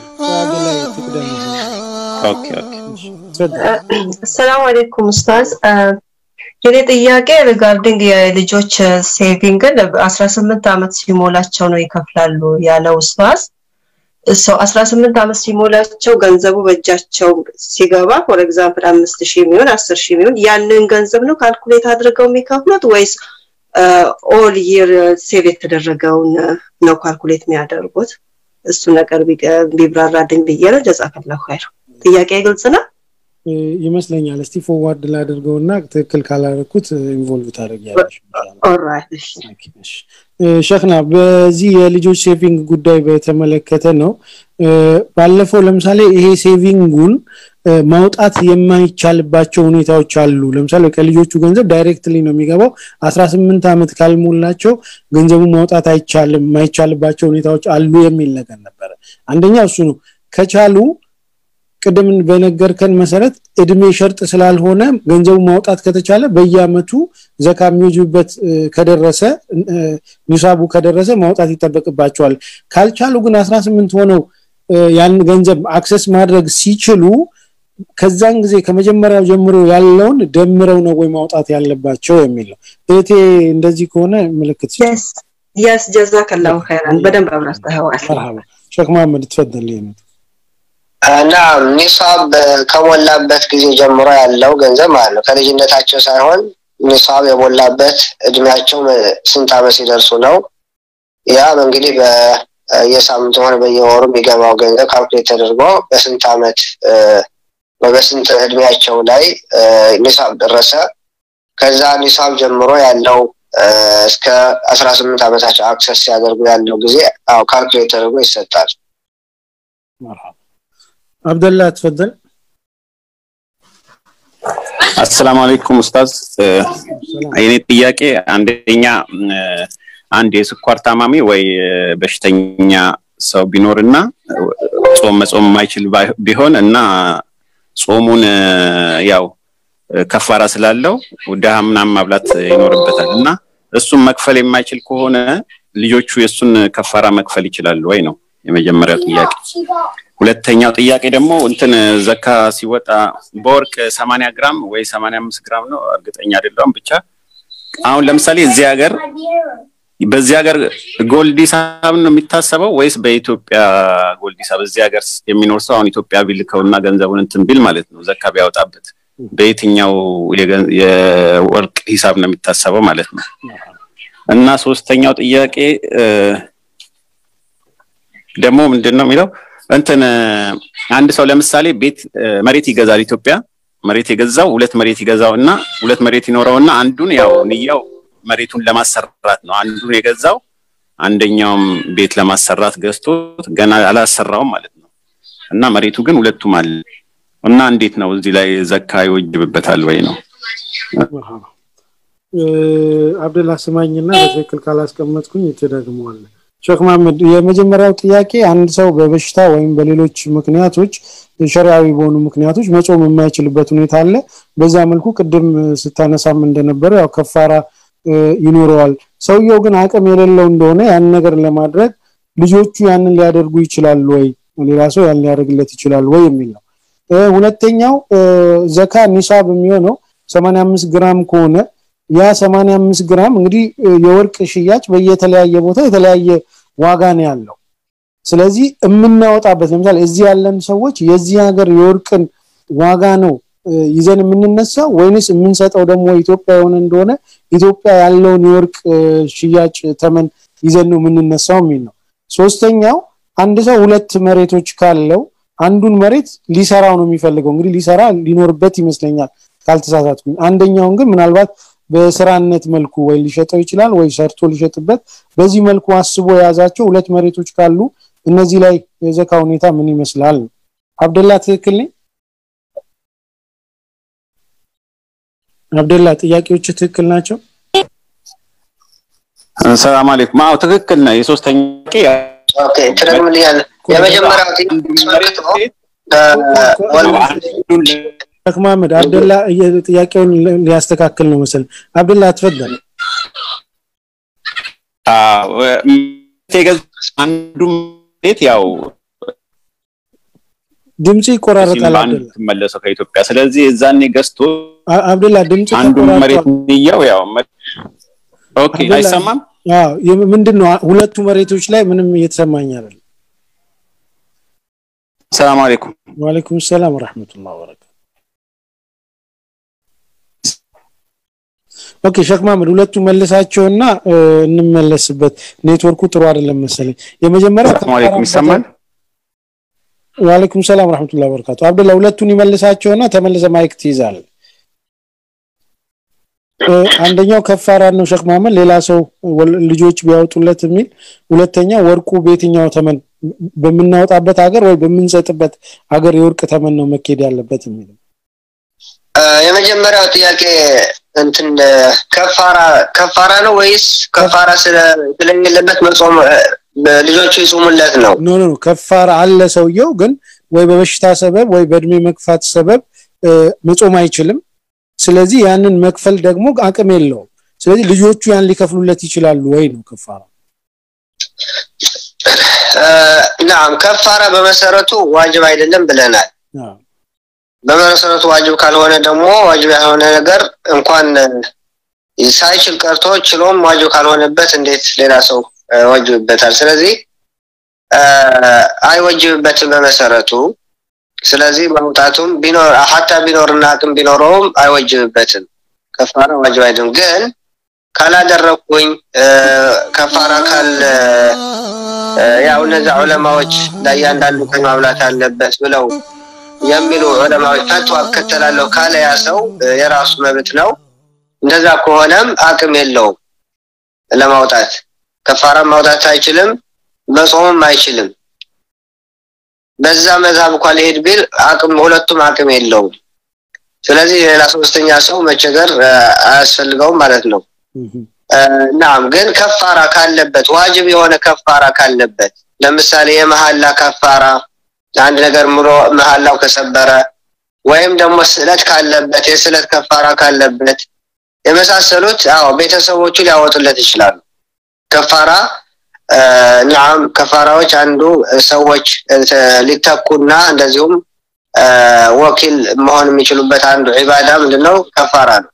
ኦኬ ኦኬ ሰላም አለይኩም ኡስታዝ የኔ ጥያቄ ሪጋርዲንግ የልጆች ሴቪንግን 18 ዓመት ሲሞላቸው ነው ይከፍላሉ ያለው ኡስታዝ ሰው 18 ዓመት ሲሞላቸው ገንዘቡ በእጃቸው ሲገባ ፎር ኤግዛምፕል አምስት ሺህ የሚሆን አስር ሺህ የሚሆን ያንን ገንዘብ ነው ካልኩሌት አድርገው የሚከፍሉት ወይስ ኦል ይር ሴቭ የተደረገውን ነው ካልኩሌት የሚያደርጉት? እሱ ነገር ቢብራራልኝ ብዬ ነው። ጀዛከላሁ ኸይር። ጥያቄ ግልጽ ነው ይመስለኛል። እስቲ ፎርዋርድ ላድርገውና ትክክል ካላደረኩት ኢንቮልቭ ታደርጊያለሽ። ኦልራይት ሸክና በዚህ የልጆች ሴቪንግ ጉዳይ በተመለከተ ነው። ባለፈው ለምሳሌ ይሄ ሴቪንጉን ማውጣት የማይቻልባቸው ሁኔታዎች አሉ። ለምሳሌ ከልጆቹ ገንዘብ ዳይሬክትሊ ነው የሚገባው። 18 ዓመት ካልሞላቸው ገንዘቡ ማውጣት አይቻልም፣ የማይቻልባቸው ሁኔታዎች አሉ የሚል ነገር ነበረ። አንደኛ እሱ ነው። ከቻሉ ቅድም በነገርከን መሰረት እድሜ ሸርጥ ስላልሆነ ገንዘቡ ማውጣት ከተቻለ በየአመቱ ዘካ የሚወጅብበት ከደረሰ ኒሳቡ ከደረሰ ማውጣት ይጠበቅባቸዋል። ካልቻሉ ግን 18 ሆነው ያን ገንዘብ አክሰስ ማድረግ ሲችሉ ከዛን ጊዜ ከመጀመሪያው ጀምሮ ያለውን ደምረው ነው ወይ ማውጣት ያለባቸው የሚል ነው። እህቴ እንደዚህ ከሆነ ምልክት የስ ጀዛከላሁ ኸይራን በደንብ አብራርተኸዋል። መርሐባ ሼክ መሐመድ ትፈደል ነው እና ኒሳብ ከሞላበት ጊዜ ጀምሮ ያለው ገንዘብ ማለት ነው። ከልጅነታቸው ሳይሆን ኒሳብ የሞላበት እድሜያቸው ስንት ዓመት ሲደርሱ ነው። ያም እንግዲህ በየሳምንቱ ሆነ በየወሩ የሚገባው ገንዘብ ካልኩሌት ተደርጎ በስንት ዓመት በስንት እድሜያቸው ላይ ኒሳብ ደረሰ። ከዛ ኒሳብ ጀምሮ ያለው እስከ አስራ ስምንት ዓመታቸው አክሰስ ሲያደርጉ ያለው ጊዜ አዎ ካልኩሌት ተደርጎ ይሰጣል። አብደላ ትፈደል። አሰላሙ አለይኩም ኡስታዝ። የኔ ጥያቄ አንደኛ አንድ የስኳር ታማሚ ወይ በሽተኛ ሰው ቢኖርና ጾም መጾም የማይችል ቢሆን እና ጾሙን ያው ከፋራ ስላለው ድሃ ምናምን ማብላት ይኖርበታል እና እሱን መክፈል የማይችል ከሆነ ልጆቹ የእሱን ከፋራ መክፈል ይችላሉ ወይ ነው የመጀመሪያው ጥያቄ። ሁለተኛው ጥያቄ ደግሞ እንትን ዘካ ሲወጣ በወርቅ 80 ግራም ወይ 85 ግራም ነው እርግጠኛ አይደለሁም። ብቻ አሁን ለምሳሌ እዚህ ሀገር በዚህ ሀገር ጎልድ ሂሳብ ነው የሚታሰበው ወይስ በኢትዮጵያ ጎልድ ሂሳብ? እዚህ ሀገር የሚኖር ሰው አሁን ኢትዮጵያ ቢልከውና ገንዘቡን እንትን ቢል ማለት ነው ዘካ ቢያወጣበት በየትኛው የወርቅ ሂሳብ ነው የሚታሰበው ማለት ነው? እና ሶስተኛው ጥያቄ ደግሞ ምንድን ነው የሚለው እንትን አንድ ሰው ለምሳሌ ቤት መሬት ይገዛል ኢትዮጵያ መሬት የገዛው ሁለት መሬት ይገዛው እና ሁለት መሬት ይኖረውና አንዱን ያው ንያው መሬቱን ለማሰራት ነው አንዱን የገዛው አንደኛውም ቤት ለማሰራት ገዝቶት ገና አላሰራውም ማለት ነው እና መሬቱ ግን ሁለቱም አለ እና እንዴት ነው እዚህ ላይ ዘካ ይወጅብበታል ወይ ነው አብደላ ስማኝና በትክክል ካላስቀመጥኩኝ ትደግመዋለህ ሼክ መሐመድ የመጀመሪያው ጥያቄ አንድ ሰው በበሽታ ወይም በሌሎች ምክንያቶች ሸሪዓዊ በሆኑ ምክንያቶች መጾም የማይችልበት ሁኔታ አለ በዛ መልኩ ቅድም ስታነሳም እንደነበረው ያው ከፋራ ይኖረዋል ሰውየው ግን አቅም የሌለው እንደሆነ ያን ነገር ለማድረግ ልጆቹ ያንን ሊያደርጉ ይችላሉ ወይ ሌላ ሰው ያን ሊያደርግለት ይችላል ወይ የሚል ነው ሁለተኛው ዘካ ኒሳብ የሚሆነው 85 ግራም ከሆነ ያ 85 ግራም እንግዲህ የወርቅ ሽያጭ በየተለያየ ቦታ የተለያየ ዋጋ ነው ያለው ስለዚህ የምናወጣበት ለምሳሌ እዚህ ያለን ሰዎች የዚህ ሀገር የወርቅን ዋጋ ነው ይዘን የምንነሳው ወይንስ የምንሰጠው ደግሞ ኢትዮጵያ የሆነ እንደሆነ ኢትዮጵያ ያለውን የወርቅ ሽያጭ ተመን ይዘን ነው የምንነሳው የሚል ነው ሶስተኛው አንድ ሰው ሁለት መሬቶች ካለው አንዱን መሬት ሊሰራው ነው የሚፈልገው እንግዲህ ሊሰራ ሊኖርበት ይመስለኛል ካልተሳሳትኩኝ አንደኛውን ግን ምናልባት በስራነት መልኩ ወይ ሊሸጠው ይችላል ወይ ሰርቶ ሊሸጥበት በዚህ መልኩ አስቦ የያዛቸው ሁለት መሬቶች ካሉ እነዚህ ላይ የዘካ ሁኔታ ምን ይመስላል አብደላ ትክክል ነኝ አብደላ ጥያቄዎች ትክክል ናቸው ሰላም አለይኩም አዎ ትክክል ነው የሶስተኛ ኦኬ ትደግምልኛለህ የመጀመሪያው አስመልክቶ ሼክ መሐመድ አብደላ ጥያቄውን ሊያስተካክል ነው መሰል አብደላ አትፈደል አንዱ መሬት ያው ድምጽ ይቆራረጣል አብደላ ትመለሰው ከኢትዮጵያ ስለዚህ እዛኔ ገዝቶ አብደላ ድምጽ አንዱ መሬት ንያው ያው ኦኬ አይሰማም አዎ ምንድነው ሁለቱ መሬቶች ላይ ምንም እየተሰማኝ አይደለም ሰላም አለይኩም ወአለይኩም ሰላም ወራህመቱላሂ ወበረካቱ ኦኬ ሼክ ማህመድ ሁለቱ መልሳቸውና እንመለስበት ኔትወርኩ ጥሩ አይደለም መሰለኝ የመጀመሪያው ሰላም አለይኩም ይሰማል ወአለይኩም ሰላም ወራህመቱላሂ ወበረካቱ አብደላ ሁለቱን ይመልሳቸውና ተመልሰ ማይክ ትይዛል አንደኛው ከፋራ ነው ሼክ መሐመድ ሌላ ሰው ልጆች ቢያወጡለት የሚል ሁለተኛ ወርቁ በየትኛው ተመን በምናወጣበት ሀገር ወይ በምንሰጥበት ሀገር የወርቅ ተመን ነው መኬድ ያለበት የሚል የመጀመሪያው ጥያቄ እንትን ከፋራ ከፋራ ነው ወይስ ከፋራ ስለሌለበት መጾም ልጆቹ ይጾሙለት ነው ኖ ኖ ከፋራ አለ ሰውየው ግን ወይ በበሽታ ሰበብ ወይ በእድሜ መግፋት ሰበብ መጾም አይችልም ስለዚህ ያንን መክፈል ደግሞ አቅም የለውም ስለዚህ ልጆቹ ያን ሊከፍሉለት ይችላሉ ወይ ነው ከፋራ ናም ከፋራ በመሰረቱ ዋጅብ አይደለም ብለናል በመሰረቱ ዋጅብ ካልሆነ ደግሞ ዋጅብ ያልሆነ ነገር እንኳን ሳይችል ቀርቶ ችሎም ዋጅብ ካልሆነበት እንዴት ሌላ ሰው ወጅብበታል ስለዚህ አይወጅብበትም በመሰረቱ ስለዚህ ማውጣቱም ቢኖር ሀታ ቢኖርና አቅም ቢኖረውም አይወጅብበትም ከፋራ ዋጅብ አይደለም ግን ካላደረኩኝ ከፋራ ካል ያው እነዚያ ዑለማዎች ለእያንዳንዱ ቀን ማብላት አለበት ብለው የሚሉ ዑለማዎች ፈትዋ እከተላለሁ ካለ ያ ሰው የራሱ መብት ነው እንደዛ ከሆነም አቅም የለውም ለማውጣት ከፋራ ማውጣት አይችልም መጾምም አይችልም በዛ መዛብ እንኳን ሊሄድ ቢል አቅም ሁለቱም አቅም የለውም ስለዚህ ሌላ ሶስተኛ ሰው መቸገር አያስፈልገውም ማለት ነው ናም ግን ከፋራ ካለበት ዋጅብ የሆነ ከፋራ ካለበት ለምሳሌ የመሐላ ከፋራ አንድ ነገር ምሎ መሐላው ከሰበረ ወይም ደግሞ ስዕለት ካለበት የስዕለት ከፋራ ካለበት የመሳሰሉት አዎ ቤተሰቦቹ ሊያወጡለት ይችላሉ ከፋራ ናም ከፋራዎች አንዱ ሰዎች ሊተኩና እንደዚሁም ወኪል መሆን የሚችሉበት አንዱ ዒባዳ ምንድነው ከፋራ ነው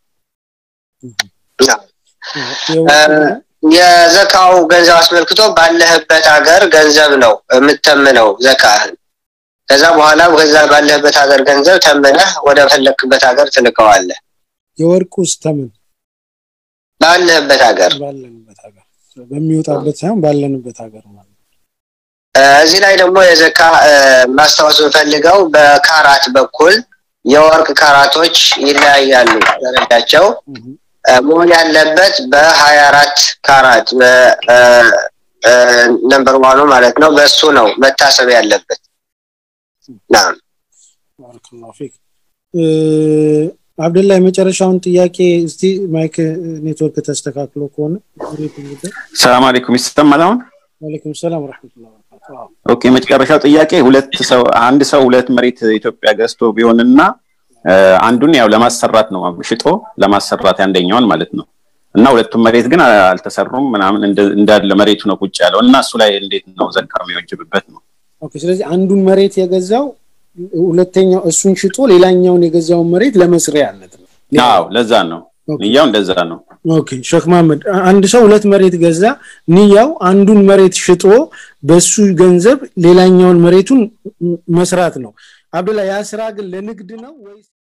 የዘካው ገንዘብ አስመልክቶ ባለህበት ሀገር ገንዘብ ነው የምተምነው ዘካህን ከዛ በኋላ ከዛ ባለህበት ሀገር ገንዘብ ተምነህ ወደ ፈለክበት ሀገር ትልከዋለህ የወርቅ ውስጥ ተምን ባለህበት ሀገር ባለንበት ሀገር በሚወጣበት ሳይሆን ባለንበት ሀገር ማለት እዚህ ላይ ደግሞ የዘካ ማስታወስ የምፈልገው በካራት በኩል የወርቅ ካራቶች ይለያያሉ ደረጃቸው መሆን ያለበት በሀያ አራት ካራት ነምበር ዋኑ ማለት ነው በሱ ነው መታሰብ ያለበት ናም ባረከላሁ ፊክ አብደላ የመጨረሻውን ጥያቄ እስቲ ማይክ ኔትወርክ ተስተካክሎ ከሆነ ሰላም አለይኩም ይሰማል አሁን ወአለይኩም ሰላም ወራህመቱላሂ ወበረካቱ ኦኬ መጨረሻው ጥያቄ ሁለት ሰው አንድ ሰው ሁለት መሬት ኢትዮጵያ ገዝቶ ቢሆንና አንዱን ያው ለማሰራት ነው ሽጦ ለማሰራት አንደኛውን ማለት ነው እና ሁለቱም መሬት ግን አልተሰሩም ምናምን እንዳለ መሬቱ ነው ቁጭ ያለው እና እሱ ላይ እንዴት ነው ዘካ የሚወጅብበት ነው ኦኬ ስለዚህ አንዱን መሬት የገዛው ሁለተኛው እሱን ሽጦ ሌላኛውን የገዛውን መሬት ለመስሪያነት ነው አዎ ለዛ ነው ንያው እንደዛ ነው ኦኬ ሼክ መሐመድ አንድ ሰው ሁለት መሬት ገዛ ንያው አንዱን መሬት ሽጦ በሱ ገንዘብ ሌላኛውን መሬቱን መስራት ነው አብዱላ ያ ስራ ግን ለንግድ ነው ወይስ